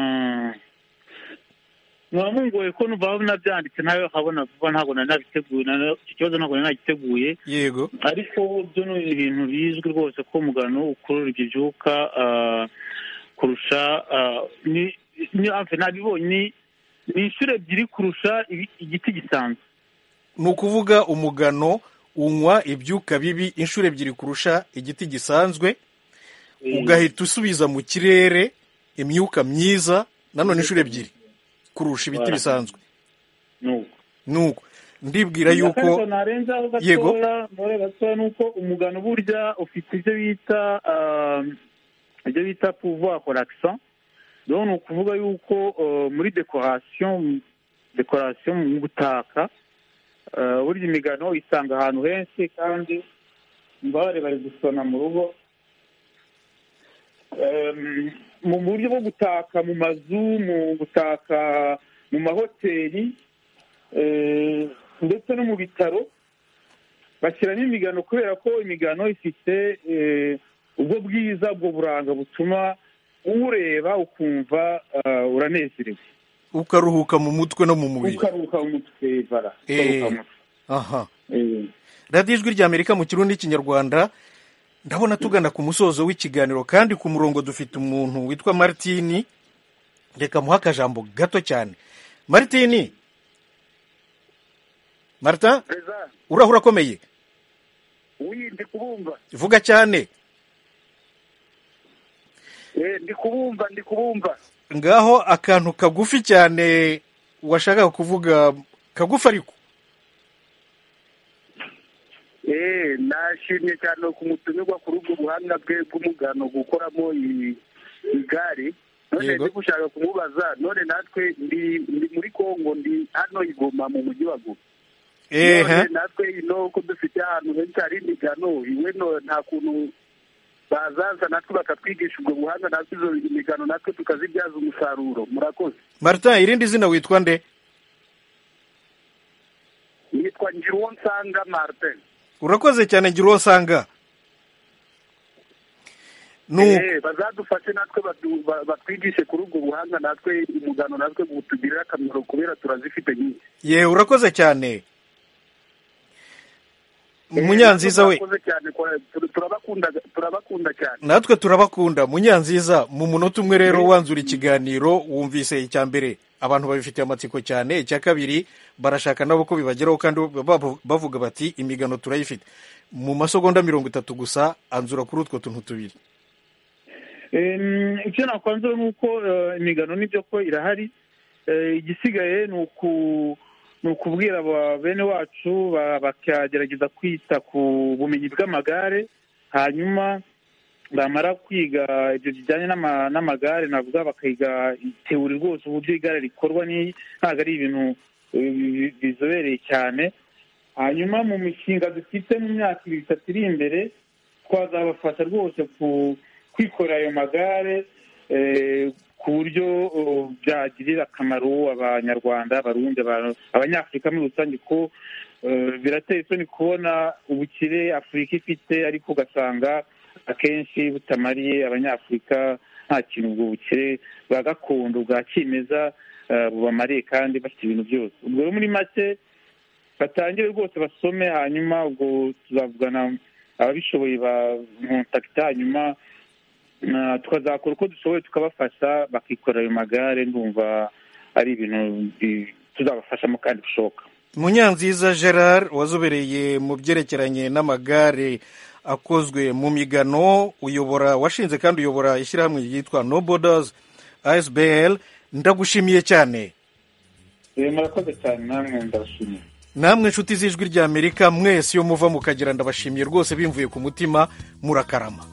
Speaker 5: mwamungoye ko numva nabyanditse nawe habona vuba ntabwo nari nabiteguye nari- icyo kibazo ntabwo nari nagiteguye
Speaker 2: yego
Speaker 5: ariko byo ni ibintu bizwi rwose ko umugano ukurura ibyo byuka ah, kurusha ah, ni- ni hafi nabibonye ni inshuro ebyiri kurusha ibi- igiti gisanzwe
Speaker 2: ni ukuvuga umugano unywa ibyuka bibi inshuro ebyiri kurusha igiti gisanzwe ugahita usubiza mu kirere imyuka myiza nanone inshuro ebyiri kurusha ibiti
Speaker 5: Voilà.
Speaker 2: bisanzwe
Speaker 5: nuko
Speaker 2: nuko ndibwira yuko
Speaker 5: narenzaho
Speaker 2: Yego.
Speaker 5: gatoya muri gatoya ni uko umugano burya ufite ibyo bita ah, ibyo bita pouvoir relaxant rero ni ukuvuga yuko ah, muri decoration decoration mu gutaka ah, burya imigano isanga ahantu henshi kandi mbabare bari gusona mu rugo Em, mu buryo bwo gutaka mu mazu mu gutaka mu mahoteli eh, ndetse no mu bitaro bashyiramo imigano kubera ko imigano ifite eh, ubwo bwiza ubwo buranga butuma uwureba ukumva ah, uranezerewe
Speaker 2: ukaruhuka mu mutwe no mu mubiri
Speaker 5: ukaruhuka mu mutwe bara
Speaker 2: Eh,
Speaker 5: ukaruhuka mu mutwe
Speaker 2: aha
Speaker 5: Eh.
Speaker 2: radiyo ijwi rya amerika mu kirundi n'ikinyarwanda ndabona tugana ku musozo w'ikiganiro kandi ku murongo dufite umuntu witwa maritini reka muhe akajambo gato cyane maritini marita urahura akomeye
Speaker 10: uyu ndi kubumva
Speaker 2: vuga cyane
Speaker 10: Eh, ndi kubumva ndi kubumva
Speaker 2: ngaho akantu kagufi cyane washakaga kuvuga kagufi ariko
Speaker 10: Eh, nashimye cyane ku mutumirwa kuri ubwo buhanga bwe bw'umugano gukoramo i- igare none ndi gushaka kumubaza none natwe ndi ndi muri kongo ndi hano igoma mu mujyi wa goma
Speaker 2: ehe
Speaker 10: None natwe ino ko dufite ahantu henshi hari imigano iwe no- nta kuntu bazaza natwe bakatwigisha ubwo buhanga natwe izo migano natwe tukazibyaza umusaruro murakoze
Speaker 2: marita irindi zina witwa nde
Speaker 10: nitwa ngiruwo nsanga martin
Speaker 2: urakoze cyane ngira uwo usanga ni uko
Speaker 10: Eh, bazadufashe natwe badu- ba- batwigishe kuri ubwo buhanga natwe umugano natwe butugirira akamaro kubera turazifite nyinshi
Speaker 2: ye urakoze cyane munyanziza we
Speaker 10: Murakoze cyane kwa- tur- turabakunda turabakunda cyane
Speaker 2: natwe turabakunda munyanziza mu munota umwe rero wanzura ikiganiro wumvise icya mbere abantu babifitiye amatsiko cyane icya kabiri barashaka nabo ko bibageraho kandi babu- bavuga bati imigano turayifite mu masegonda mirongo itatu gusa anzura kuri utwo tuntu tubiri
Speaker 5: Em, icyo nakwanzura ni uko eh, imigano n'ibyo ko irahari Eh, igisigaye ni uku- ni ukubwira aba- bene wacu ba- bakagerageza kwita ku bumenyi bw'amagare hanyuma bamara kwiga ibyo bijyanye n'ama- n'amagare navuga bakiga itewuri rwose uburyo igare rikorwa ni- ntabwo ari ibintu eh, bi- bizobereye cyane hanyuma mu mishinga dufite mu myaka ibiri itatu iri imbere twazabafasha rwose ku kwikorera ayo magare eh, ku buryo oh, byagirira akamaro abanyarwanda abarundi aba- abanyafurika muri rusange ko eh, birateye isoni kubona ubukire afurika ifite ariko ugasanga akenshi butamariye abanyafurika nta kintu ubwo bukire bwa gakondo bwa kimeza eh, bubamariye kandi bafite ibintu byose ubwo rero muri make batangire rwose basome hanyuma ubwo tuzavugana ababishoboye bakontakita hanyuma ah, tukazakora uko dushoboye tukabafasha bakikorera ayo magare ndumva ari ibintu bi- tuzabafashamo kandi bishoboka
Speaker 2: munyanziza gerard wazobereye mu byerekeranye n'amagare akozwe mu migano uyobora washinze kandi uyobora ishyirahamwe ryitwa no borders asbl ndagushimiye cyane
Speaker 5: murakoze cyane namwe ndabashimiye
Speaker 2: namwe inshuti z'ijwi ry'amerika mwese iyo muva mukagira ndabashimiye rwose bimvuye ku mutima murakarama